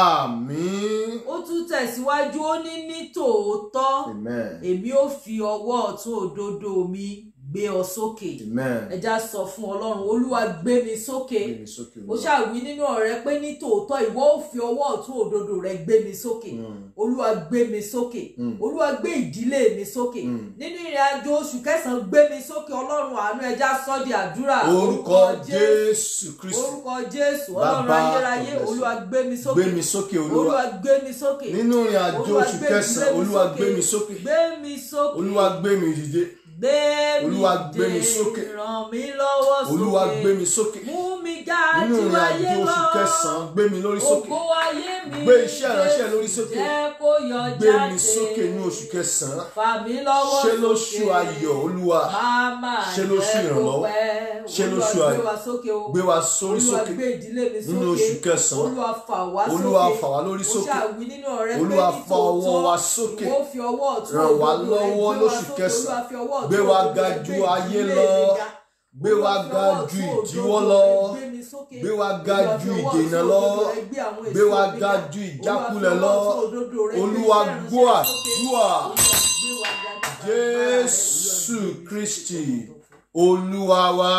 Àmín. Ó tún tẹ̀síwájú ó ní ní tòótọ́ Amen. èmi ó fi ọwọ́ ọ̀tún òdodo mi gbé ọ sókè. Amen. Ẹja sọ fún Ọlọ́run Olúwa gbé mi sókè. Gbé mi sókè, Ó Olúwa. ṣàwí nínú ọ̀rẹ́ pé ní tòótọ́ ìwọ ó fi ọwọ́ ọ̀tún òdodo rẹ gbé mi sókè. Mm. Olúwa gbé mi sókè. Mm. Olúwa gbé ìdílé mi sókè. Mm. Nínú ìrìn àjò oṣù kẹsàn-án gbé mi sókè Ọlọ́run àánú ẹja sọ di àdúrà. Orúkọ Jésù Kristi. Orúkọ Jésù Ọlọ́run Bàbá ayérayé ọ̀gbẹ́sẹ̀. Olúwa gbé mi sókè. Gbé mi sókè, Olúwa. Olúwa gbé mi sókè. Nínú ìrìn àjò Olúwa oṣù gbé kẹsàn-án, ìdílé mi Olúwa sókè. gbé mi sókè. Gbé mi sókè. Olúwa gbé mi dìde. Gbé mi Olúwa gbé mi dé, sókè. Ràn mí lọ́wọ́ sókè. Olúwa gbé mi sókè. Mú mi ga Nínú ju ìrìn ayé àjò lọ. oṣù kẹsàn-án, gbé mi lórí sókè. Ògo ayé mi. Gbé iṣẹ́ ìránṣẹ́ lórí sókè. Jẹ́ kó yọ Gbé jáde. mi sókè ní oṣù kẹsàn-án. Fà mí lọ́wọ́ Ṣé sókè. lóṣù ayọ̀, Olúwa? Máma Ṣé lóṣù jẹ́ kó ìrànlọ́wọ́? pẹ́. Ṣé lóṣù Olúwa ayọ̀? gbé wa sókè o. Gbé wa sórí Olúwa sókè. gbé ìdílé mi sókè. Nínú oṣù kẹsàn-án. Olúwa fà wá sókè. Olúwa fà wá lórí Ó sókè. ṣàwí nínú ọ̀rẹ́ pé Olúwa ní fa ọwọ́ tòótọ́, wa sókè. ìwọ fi ọwọ́ ọ̀tún Ràn wá òdodo rẹ lọ́wọ́ gbé wa lóṣù sókè. kẹsàn-án. Olúwa fi ọwọ́ ọ̀tún Gbé wa òdodo ga rẹ ju gbé ayé ìdílé lọ. mi ga. Gbé wa Olúwa fi ga ọwọ́ ju ọ̀tún ìdíwọ́ òdodo lọ. rẹ gbé mi sókè. Gbé wa ga Olúwa ju fi ọwọ́ ìdènà ọ̀tún lọ. òdodo rẹ gbé àwọn Gbé èso wa mi ga ga. ju Olúwa fi ìjákulẹ̀ ọwọ́ lọ. ọ̀tún òdodo rẹ gbé Olúwa iṣẹ́ gbọ́ ìránṣẹ́ sókè. àdúrà. Olúwa gbé wa ga ju agbára rẹ. Jésù Kristi Olúwa wa.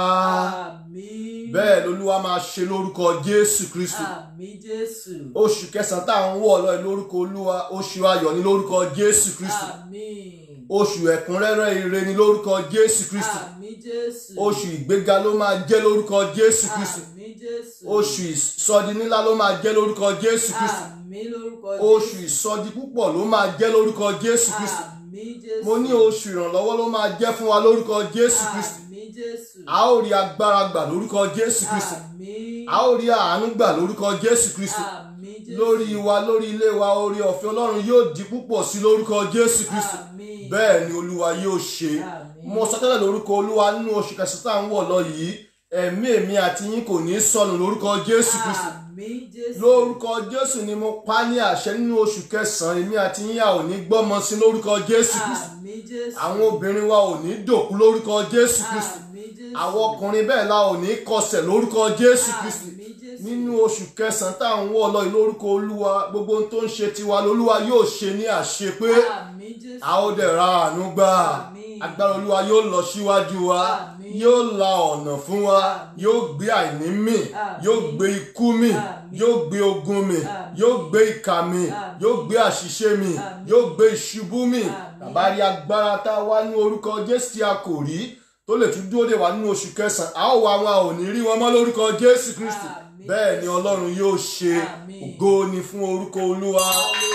Àmín. Bẹ́ẹ̀ lolúwa máa ṣe lórúkọ Jésù Kristi. Àmín Jésù. Oṣù kẹsàn-án tá à ń wọ̀ lọ lórúkọ Olúwa. Oṣù ayọ̀ ni lórúkọ Jésù Kristi. Àmín. Oṣù ẹ̀kúnrẹ́rẹ́ ire ni lórúkọ Jésù Kristi. Àmín Jésù. Oṣù ìgbéga ló máa jẹ́ lórúkọ Jésù Kristi. Àmín Jésù. Oṣù ìsọdi ńlá ló máa jẹ́ lórúkọ Jésù Kristi. Àmín lórúkọ Oṣù ìsọdi púpọ̀ ló máa jẹ́ lórúkọ Jésù Kristi. Àmín Jésù. Mo ní oṣù ìrànlọ́wọ́ ló máa jẹ́ fún wa lórúkọ Jésù Kristi. Àmín Jésù. A ó rí agbára gbà lórúkọ Jésù Kristi. Àmín. A ó rí àánú gbà lórúkọ Jésù Kristi. Àmín Jésù. Lórí wa lórí ilé wa orí ọ̀fẹ́ Ọlọ́run yóò di púpọ̀ sí lórúkọ Jésù Kristi. Àmín. Bẹ́ẹ̀ ni Olúwa yóò ṣe. Àmín. Mo sọ tẹ́lẹ̀ lórúkọ Olúwa nínú oṣù kẹsàn-án tá à ń wọ̀ lọ yìí. Ẹ̀mí èmi àti yín kò ní sọnù lórúkọ Jésù Kristi. Àmín Jésù. Lórúkọ Jésù ni mo pa ní àṣẹ nínú oṣù kẹsàn-án èmi àti yín a ò ní gbọ́mọ sí lórúkọ Jésù Kristi. Àmín Jésù. Àwọn obìnrin wa ò ní dòkú lórúkọ Jésù Kristi. Àmín Jésù. Àwọn ọkùnrin bẹ́ẹ̀ la ò ní kọsẹ̀ lórúkọ Jésù Kristi. Àmín Jésù. nínú oṣù kẹsàn-án tá à ń wọ̀ lọ yìí lórúkọ olúwa gbogbo ohun tó ń ṣe tiwa lolúwa yóò ṣe ní àṣepé àmín jésù a ó dẹ̀ ra àánú gbà Àmín. agbára olúwa yóò lọ síwájú wa Àmín. yóò la ọ̀nà fún wa Àmín. yóò gbé àìní mì Àmín. yóò gbé ikú mì Àmín. yóò gbé ogun mì Àmín. yóò gbé ìkà mì Àmín. yóò gbé àṣìṣe mì Àmín. yóò gbé ìṣubú mì Àmín. bàbá rí agbára tá a wá ní orúkọ jésù tí a kò rí tó lè tún dúró dè wá nínú oṣù kẹsàn-án a ó wá wọn a ò ní rí wọn mọ́ lórúkọ jésù kristi Àmín. bẹ́ẹ̀ ni ọlọ́run yóò ṣe Àmín. ògo ni fún orúkọ olúwa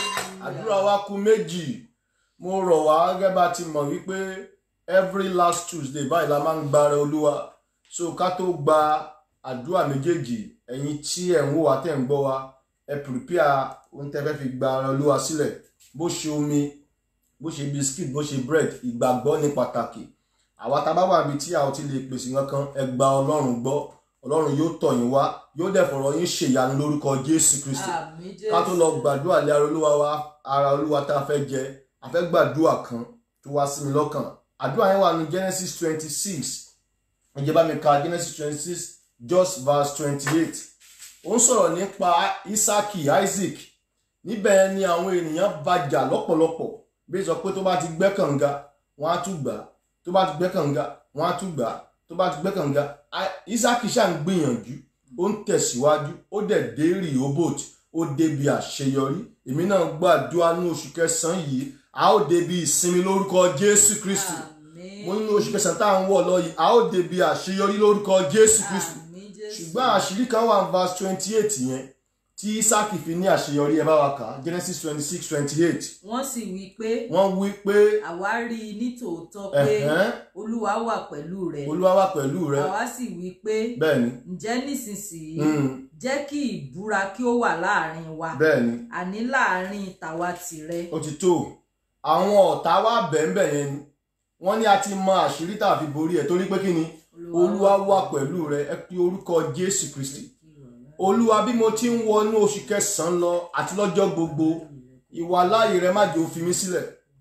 àdúrà wa kù méjì mo rọ̀ wá gẹ́gẹ́ bá ti mọ̀ wípé every last tuesday báyìí la máa ń gbára olúwa so ká tó gba àdúrà méjèèjì ẹ̀yin tí ẹ̀ ń wò wá tẹ̀ ń gbọ́ wa ẹ prepare ohun tẹ́ fẹ́ fi gbára olúwa sílẹ̀ bó ṣe omi bó ṣe biscuit bó ṣe bread ìgbàgbọ́ ní pàtàkì àwa tá a bá wà níbi tí a ò ti lè pèsè kankan ẹ gba ọlọ́run gbọ́ ọlọ́run yóò tọ̀ yín wá yóò dẹ̀ fọ̀rọ̀ yín ṣèyanu lórúkọ jésù kristi àmín jésù ká tó lọ gbàdúrà lé ara olúwa wa ara olúwa tá a fẹ́ jẹ a fẹ́ gbàdúrà kan tó wá sí mi lọ́kàn àdúrà yẹn wà ní genesis twenty six ǹjẹ́ bá mi ka genesis twenty six just verse twenty eight ó ń sọ̀rọ̀ nípa isaki isaac níbẹ̀ ni àwọn ènìyàn bàjà lọ́pọ̀lọpọ̀ bí sọ pé tó bá ti gbẹ́ kànga wọ́n á tún gbà á tó bá ti gbẹ́ kànga wọ́n á tún gbà á tó bá ti gbẹ́ kànga I- isaki ṣáà ń gbìyànjú ó ń tẹ̀síwájú ó dẹ̀ dé Rehoboth ó débi àṣeyọrí èmi náà gbàdúrà ní oṣù kẹsàn-án yìí a ó débi ìsinmi lórúkọ Jésù Kristi àmín mo nínú oṣù kẹsàn-án tá à ń wọ̀ lọ yìí a ó débi àṣeyọrí lórúkọ Jésù Kristi àmín jésù ṣùgbọ́n àṣírí kan wà ní verse twenty eight yẹn tí Ísákì fi ní àṣeyọrí ẹ bá wa kà á Genesis twenty six twenty eight wọ́n sì wí pé wọ́n wí pé àwa rí i nítòótọ́ pé ẹ̀hẹ́n olúwa wà pẹ̀lú rẹ̀ Olúwa wà pẹ̀lú rẹ àwa sì wí pé bẹ́ẹ̀ ni ǹjẹ́ nísinsìnyí mm, jẹ́ kí ìbúra kí ó wà láàrin wa bẹ́ẹ̀ ni àní láàrin tàwa tìrẹ ó ti tó àwọn ọ̀tá wa bẹ̀ẹ̀bẹ̀ yẹn ni wọ́n ní a ti mọ àṣírí tá a fi borí ẹ̀ torí pé kí ni olúwa wà pẹ̀lú rẹ ẹ pe orúkọ jésù kristi olúwa bí mo ti ń wọnú oṣù kẹsàn-án lọ àti lọ́jọ́ gbogbo ìwà láàyè rẹ má jẹ́ ó fi mí sílẹ̀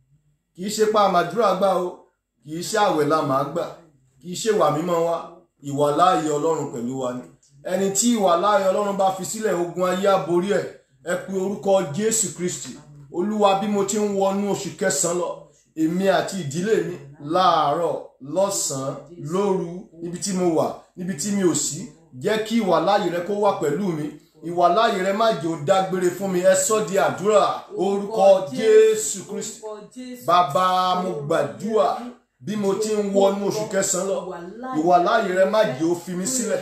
kì í ṣe pa àmàdúrà gbà o kì í ṣe àwẹ̀ la màá gbà kì í ṣe wà mímọ́ wa ìwà láàyè ọlọ́run pẹ̀lú wa ni ẹni tí ìwà láàyè ọlọ́run bá fi sílẹ̀ ogun ayé á borí ẹ̀ ẹ pe orúkọ jésù kristi olúwa bí mo ti ń wọnú oṣù kẹsàn-án lọ èmi àti ìdílé mi láàárọ̀ lọ́sàn-án lóru níbi tí mo wà níbi tí mi ò sí jẹ́ kí ìwà láàyè rẹ kó wà pẹ̀lú mi ìwà láàyè rẹ má jẹ́ ó dágbére fún mi ẹ sọ́ di àdúrà orúkọ jésù kristi bàbá mo gbàdúrà bí mo ti ń wọnú oṣù kẹsàn-án lọ ìwà láàyè rẹ má jẹ́ ó fi mí sílẹ̀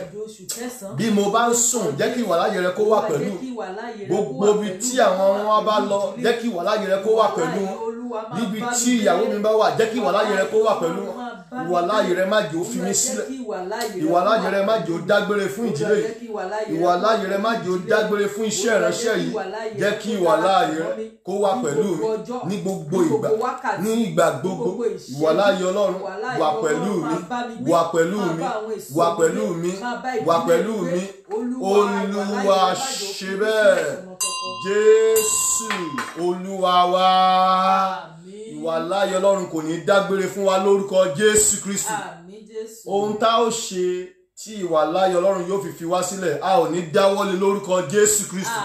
bí mo bá ń sùn jẹ́ kí ìwà láàyè rẹ kó wà pẹ̀lú gbogbo ibi tí àwọn ọmọ wa bá lọ jẹ́ kí ìwà láàyè rẹ kó wà pẹ̀lú wọn níbi tí ìyàwó mi bá wà jẹ́ kí ìwà láàyè rẹ kó wà pẹ̀lú wọn ìwà láàyè rẹ má jẹ́ ó fi mí sílẹ̀ ìwà láàyè rẹ má jẹ́ ó dágbére fún ìdílé yìí ìwà láàyè rẹ má jẹ́ ó dágbére fún iṣẹ́ ìránṣẹ́ yìí jẹ́ kí ìwà láàyè rẹ kó wà pẹ̀lú mi ní gbogbo ìgbà ní ìgbà gbogbo ìwà láàyè ọlọ́run wà pẹ̀lú mi wà pẹ̀lú mi wà pẹ̀lú mi wà pẹ̀lú mi olúwa ṣe bẹ́ẹ̀ jésù olúwa wa ìwà láàyè ọlọ́run kò ní dágbére fún wa lórúkọ jésù kristi ohun tá ó ṣe tí ìwà láàyè ọlọ́run yóò fi fi wá sílẹ̀ a ò ní dáwọ́lé lórúkọ jésù kristi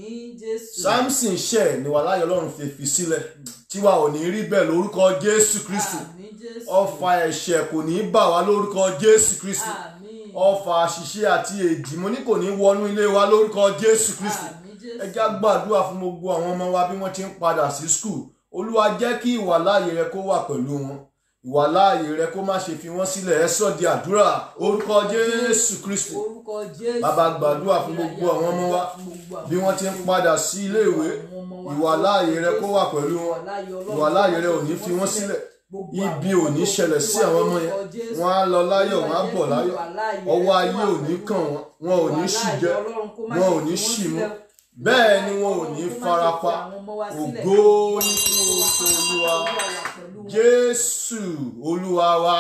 samson ṣẹ̀ ni ìwà láàyè ọlọ́run fi fi sílẹ̀ tiwa ò ní rí bẹ́ẹ̀ lórúkọ jésù kristi ọfà ẹ̀ṣẹ̀ kò ní bà wá lórúkọ jésù kristi ọfà àṣìṣe àti èdì mo ní kò ní wọnú ilé wa lórúkọ jésù kristi ẹ já gbàdúrà fún gbogbo àwọn ọmọ wa bí wọ́n ti ń padà sí skul olúwa jẹ́ kí ìwà láàyè rẹ kó wà pẹ̀lú wọn ìwà láàyè rẹ kó má ṣe fi wọ́n sílẹ̀ ẹ sọ di àdúrà orúkọ jésù kristi bàbá gbàdúrà fún gbogbo àwọn ọmọ wa bí wọ́n ti ń padà sí iléèwé ìwà láàyè rẹ kó wà pẹ̀lú wọn ìwà láàyè rẹ ò ní fi wọ́n sílẹ̀ ibi ò ní ṣẹlẹ̀ sí àwọn ọmọ yẹn wọ́n á lọ láyọ̀ wọ́n á bọ̀ láyọ̀ ọwọ́ ayé ò ní kàn wọ́n wọn ò ní ṣì jẹ wọn ò ní ṣì mú bẹ́ẹ̀ ni wọn ò ní farapa ògo ní fún orúkọ olúwa jésù olúwa wa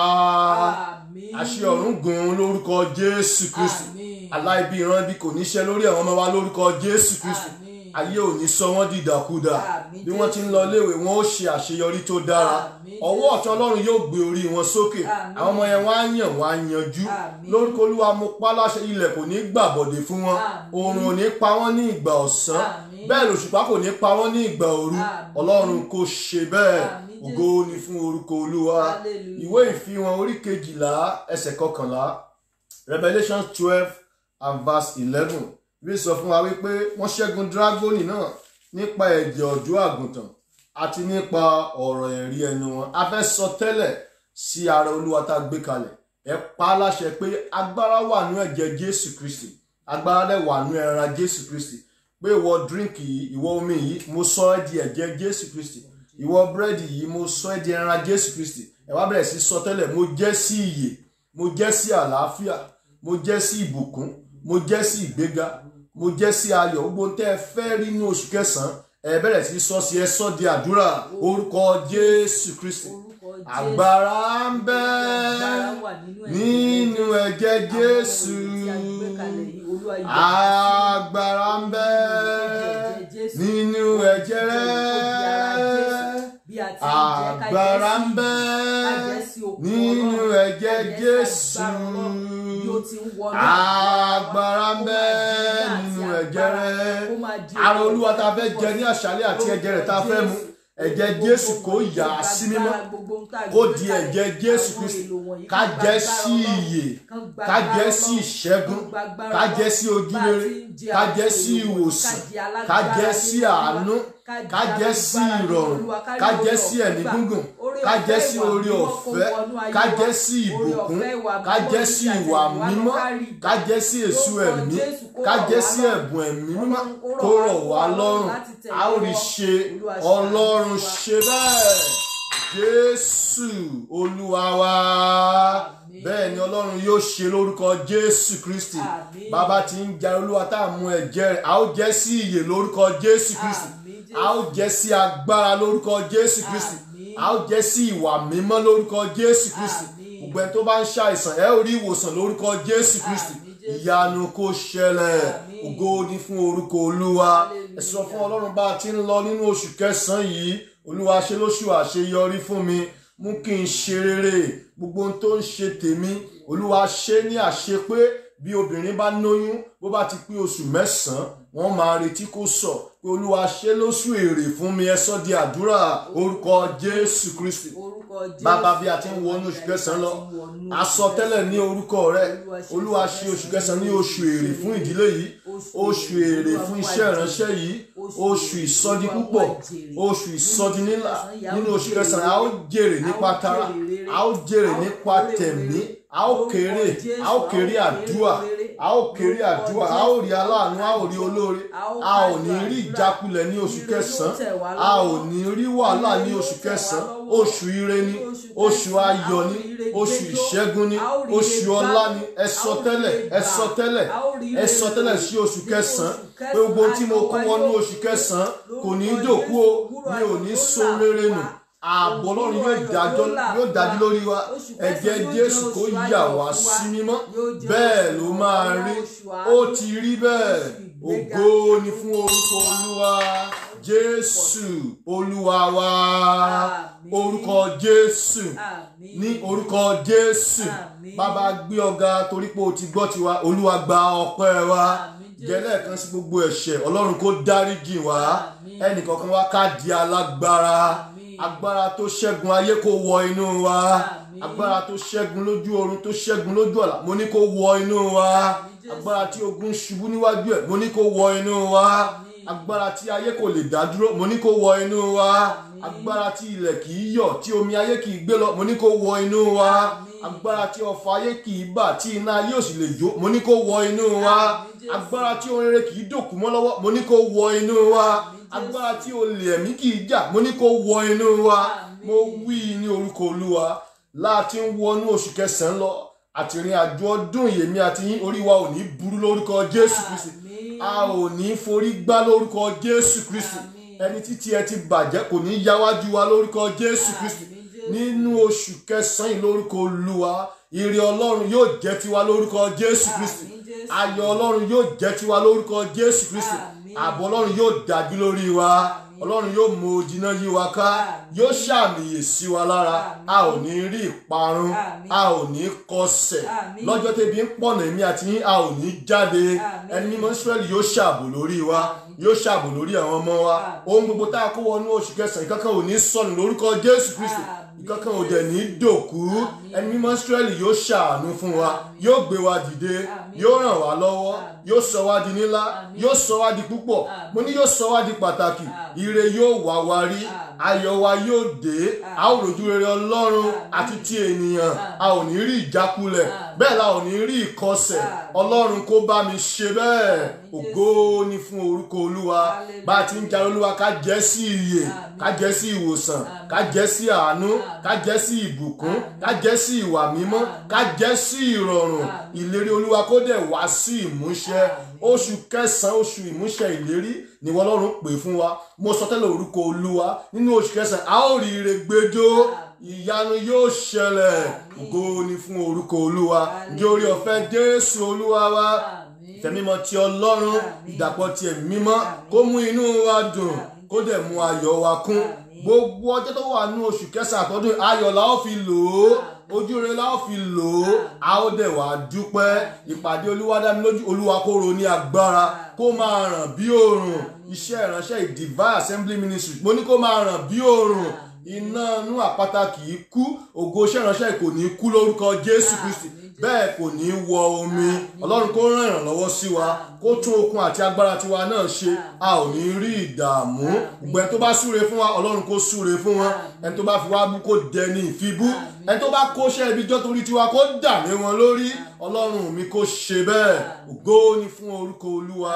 àṣẹ ọ̀run gùn lórúkọ jésù kristu aláìbí ìran ibi kò ní ṣe lórí àwọn ọmọ wa lórúkọ jésù kristu ayé ò ní sọ wọ́n dìdàkudà Àmín, bí wọ́n ti ń lọ léèwé wọn ó ṣe àṣeyọrí tó dára Àmín, ọwọ́ ọ̀tún ọlọ́run yóò gbé orí wọn sókè Àmín. àwọn ọmọ yẹn wọ́n á yàn wọ́n á yanjú Àmín. lórúkọ olúwa mo pa láṣẹ ilẹ̀ kò ní gbàbọ̀dé fún wọn Àmín. oòrùn ò ní pa wọ́n ní ìgbà ọ̀sán Àmín. bẹ́ẹ̀ lòṣùpá kò ní pa wọ́n ní ìgbà òru Àmín. ọlọ́run kò ṣe bẹ́ẹ̀ Àmín, ògo ni fún orúkọ olúwa Hallelujah. ìwé ìfihàn orí kejìlá ẹsẹ̀ kọkànlá Revelation twelve and verse eleven bí sọ fún wa wípé wọ́n ṣẹ́gun dragoni náà nípa ẹ̀jẹ̀ ọ̀dọ́ àgùntàn àti nípa ọ̀rọ̀ ẹ̀rí ẹnu wọn a fẹ́ sọ tẹ́lẹ̀ sí ara olúwa tá a gbé kalẹ̀ ẹ pa á láṣẹ pé agbára wà nú ẹ̀jẹ̀ jésù kristi agbára dẹ̀ wà nú ẹran jésù kristi pé ìwọ dírínkì yìí ìwọ omi yìí mo sọ ẹ́ di ẹ̀jẹ̀ jésù kristi ìwọ búrẹ́dì yìí mo sọ ẹ́ di ẹran jésù kristi ẹ wá bẹ̀rẹ̀ sí sọ tẹ́lẹ̀ mo jẹ́ sí ìyè mo jẹ́ sí àlàáfíà mo jẹ́ sí ìbùkún mo jẹ́ sí ìgbéga mo jẹ́ sí ayọ̀ gbogbo tẹ́ ẹ fẹ́ rí ní oṣù kẹsàn-án ẹ bẹ̀rẹ̀ sí sọ sí ẹ sọ di àdúrà orúkọ jésù kristi Orúkọ Jésù. agbára ń bẹ Agbára wà nínú ẹ̀jẹ̀ nínú ẹ̀jẹ̀ jésù Àwọn ohun tí a gbé kalẹ̀ yìí, Olúwa yà agbára ń bẹ nínú ẹ̀jẹ̀ rẹ agbára ń bẹ nínú ẹ̀jẹ̀ jésù agbára ń bẹ nínú ẹ̀jẹ̀ rẹ ara olúwa tá a fẹ́ jẹ ní àṣálẹ́ àti ẹ̀jẹ̀ rẹ̀ tá a fẹ́ mu ẹ̀jẹ̀ jésù kó yà á sí mímọ́ kó di ẹ̀jẹ̀ jésù kristi ká jẹ́ sí ìyè ká jẹ́ sí ìṣẹ́gun ká jẹ́ sí ojúrere ká jẹ́ sí ìwòsàn ká jẹ́ sí àánú ká jẹ́ sí ìrọ̀rùn ká jẹ́ sí ẹ̀mí gúngùn ká jẹ́ sí orí ọ̀fẹ́ ká jẹ́ sí ìbùkún ká jẹ́ sí ìwà mímọ́ ká jẹ́ sí èso ẹ̀mí ká jẹ́ sí ẹ̀bùn ẹ̀mí mímọ́ kó rọ̀ wá lọ́rùn a ó rí ṣe ọlọ́run ṣe bẹ́ẹ̀ jésù olúwa wa bẹ́ẹ̀ ni ọlọ́run yóò ṣe lórúkọ jésù kristi Àmín. bàbá tí ń jẹ olúwa tá a mú ẹ̀jẹ̀ rẹ̀ a ó jẹ́ sí ìyè lórúkọ jésù kristi Àmín, Jésù. a ó jẹ́ sí agbára lórúkọ jésù kristi Àmín. a ó jẹ́ sí ìwà mímọ́ lórúkọ jésù kristi Àmín. gbogbo ẹni tó bá ń ṣàìsàn ẹ ó rí ìwòsàn lórúkọ jésù kristi Àmín, Jésù. ìyanu kó ṣẹlẹ̀ Àmín. ògo ni fún orúkọ olúwa Hallelujah. ẹ sọ fún ọlọ́run bá a ti ń lọ nínú oṣù kẹsàn-án yìí olúwa ṣe lóṣù àṣeyọrí fún mi mú kí n ṣe rere gbogbo ohun tó ń ṣe tèmi olúwa ṣe ní àṣepé bí obìnrin bá lóyún bó bá ti pé oṣù mẹ́sàn-án wọ́n máa retí kó sọ pé olúwa ṣe lóṣù èrè fún mi ẹ sọ di àdúrà orúkọ jésù kristi bàbá bí a ti ń wọnú oṣù kẹsàn-án lọ a sọ tẹ́lẹ̀ ní orúkọ rẹ olúwa ṣe oṣù kẹsàn-án ní oṣù èrè fún ìdílé yìí oṣù èrè fún iṣẹ́ ìránṣẹ́ yìí oṣù ìsọdi púpọ̀ oṣù ìsọdi nílà nínú oṣù kẹsàn-án a ó jèrè nípa tara a ó jèrè nípa tẹ̀mí a ó kéré a ó kéré àdúà a ó kéré àdúà a ó rí aláàánú a ó rí olóore a ò ní rí ìjákulẹ̀ ní oṣù kẹsàn-án a ò ní rí wàhálà ní oṣù kẹsàn-án oṣù ire ni oṣù ayọ̀ ni oṣù ìṣẹ́gun ni oṣù ọlá ni ẹ sọ tẹ́lẹ̀ ẹ sọ tẹ́lẹ̀ ẹ sọ tẹ́lẹ̀ sí oṣù kẹsàn-án pé gbogbo tí mo kó wọnú oṣù kẹsàn-án kò ní í dòkú o mi ò ní so rere nù ààbò ọlọ́run yóò dájọ́ yóò dájú lórí wa ẹ̀jẹ̀ jésù kó yà wá sí mímọ́ bẹ́ẹ̀ ló máa rí ó ti rí bẹ́ẹ̀ ògo ni fún orúkọ olúwa jésù olúwa wa orúkọ jésù ní orúkọ jésù bàbá gbé ọ̀gá torí pé o ti gbọ́ tiwa olúwa gba ọpẹ́ wa jẹ́lẹ̀ kan sí gbogbo ẹ̀ṣẹ̀ ọlọ́run kó dáríjì wá ẹnìkankan wá ká di alágbára agbára tó ṣẹ́gun ayé kó wọ inú wa agbára tó ṣẹ́gun lójú oorun tó ṣẹ́gun lójú ọ̀la mo ní kó wọ inú wa agbára tí ogun ṣubú níwájú ẹ̀ mo ní kó wọ inú wa agbára tí ayé kò lè dá dúró mo ní kó wọ inú wa agbára tí ilẹ̀ kì í yọ̀ tí omi ayé kì í gbé lọ mo ní kó wọ inú wa agbára tí ọfà ayé kì í bà tí iná ayé ò sì lè jó mo ní kó wọ inú wa agbára tí ohun rere kì í dòkú mọ́ lọ́wọ́ mo ní kó wọ inú wa agbára tí olè ẹ̀mí kì í jà mo ní kó wọ inú wa mo wí ní orúkọ olúwa láti ń wọnú oṣù kẹsàn-án lọ àtìrìn àjò ọdún yèmí àti yín orí wa ò ní burú lórúkọ jésù kristi a ò ní forí gbá lórúkọ jésù kristi ẹni títí ẹ ti bàjẹ́ kò ní yáwájú wa lórúkọ jésù kristi nínú oṣù kẹsàn-án yìí lórúkọ olúwa ire ọlọ́run yóò jẹ́ tiwa lórúkọ jésù kristi ayọ̀ ọlọ́run yóò jẹ́ tiwa lórúkọ jésù kristi ààbò ọlọ́run yóò dájú lórí wa ọlọ́run yóò mú ojìnà yí wa ká yóò ṣàmìyè sí wa lára a ò ní rí ìparun a ò ní kọsẹ̀ lọ́jọ́ tẹ́bi ń pọ̀nà èmi àti yín a ò ní jáde ẹni mímọ́ Ísírẹ́lì yóò ṣààbò lórí wa yóò ṣààbò lórí àwọn ọmọ wa ohun gbogbo tá a kó wọnú oṣù kẹsàn-án ìkankan ò ní sọnù lórúkọ Jésù Kristi ìkankan ò dẹ̀ ní dòkú ẹni mímọ́ Ísírẹ́lì yóò ṣàánú fún wa yóò gbé wa dìde yóò ràn wá lọ́wọ́ yóò sọ wá di nílá yóò sọ wá di púpọ̀ mo ní yóò sọ wá di pàtàkì ire yóò wá wa rí ayọ̀ wa yóò dé a ó rojú rere Ọlọ́run àti ti ènìyàn a ò ní rí ìjákulẹ̀ bẹ́ẹ̀ la ò ní rí ìkọsẹ̀ Ọlọ́run kó bá mi ṣe bẹ́ẹ̀ ògo ni fún orúkọ Olúwa bá a ti ń jẹ́ Olúwa ká jẹ́ sí ìyè ká jẹ́ sí ìwòsàn ká jẹ́ sí àánú ká jẹ́ sí ìbùkún ká jẹ́ sí ìwà mímọ́ ká jẹ́ sí ìrọ̀rùn ìlérí Olúwa kó dẹ̀ wá sí ìmúṣẹ oṣù kẹsàn-án oṣù ìmúṣẹ ìlérí ni wọ́n lọ́rùn pè fún wa mo sọ tẹ́lẹ̀ orúkọ Olúwa nínú oṣù kẹsàn-án a ó rí ire gbẹjọ́ ìyanu yóò ṣẹlẹ̀ ògo ni fún orúkọ Olúwa ǹjẹ́ orí ọ̀fẹ́ Jésù Olúwa wa ìfẹ́ mímọ́ ti Ọlọ́run ìdàpọ̀ ti ẹ̀mí mímọ́ kó mú inú wa dùn kó dẹ̀ mú ayọ̀ wa kún gbogbo ọjọ́ tó wà nínú oṣù kẹsàn-án àtọ́dún ayọ̀ la ó fi lò ó ojú rere la ó fi lò ó a ó dẹ̀ wá dúpẹ́ ìpàdé olúwa dá mi lójú olúwa kó ro ní agbára kó máa ràn bí òòrùn iṣẹ́ ìránṣẹ́ Divine Assembly Ministry mo ní kó máa ràn bí òòrùn iná inú àpáta kì í kú ògo iṣẹ́ ìránṣẹ́ kò ní kú lórúkọ Jésù Kristi bẹ́ẹ̀ kò ní wọ omi ọlọ́run kó ràn ìrànlọ́wọ́ sí wa kó tún okun àti agbára tiwa náà ṣe a ò ní rí ìdààmú gbogbo ẹni tó bá súre fún wa ọlọ́run kó súre fún wọn ẹni tó bá fi wá bú kó dẹni ìfibú ẹni tó bá kóṣẹ́ ibi jọ́ torí tiwa kó dà lé wọn lórí ọlọ́run mi kó ṣe bẹ́ẹ̀ ògo ni fún orúkọ olúwa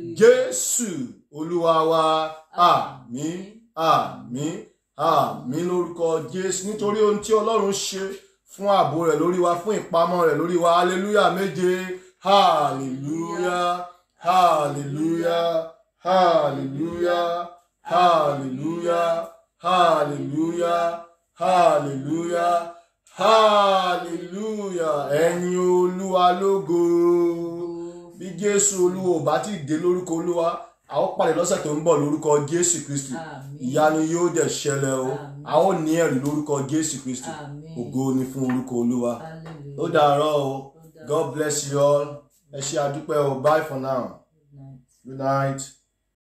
jésù olúwa wa àmín àmín àmín lórúkọ jésù nítorí ohun tí ọlọ́run ṣe fún ààbò rẹ̀ lórí wa fún ìpamọ́ rẹ̀ lórí wa hallelujah méje hallelujah hallelujah hallelujah hallelujah hallelujah hallelujah hallelujah ẹ̀yin olúwa lógo bí jésù olúwa ò bá ti dé lórúkọ olúwa a ó pàdé lọ́sẹ̀ tó ń bọ̀ lórúkọ jésù kristi ìyanu yóò dẹ̀ ṣẹlẹ̀ o a ó ní ẹ̀rí lórúkọ jésù kristi ògo ni fún orúkọ olúwa ó dàárọ̀ o god bless you all ẹ ṣé àdúpẹ́ o bye for now good night.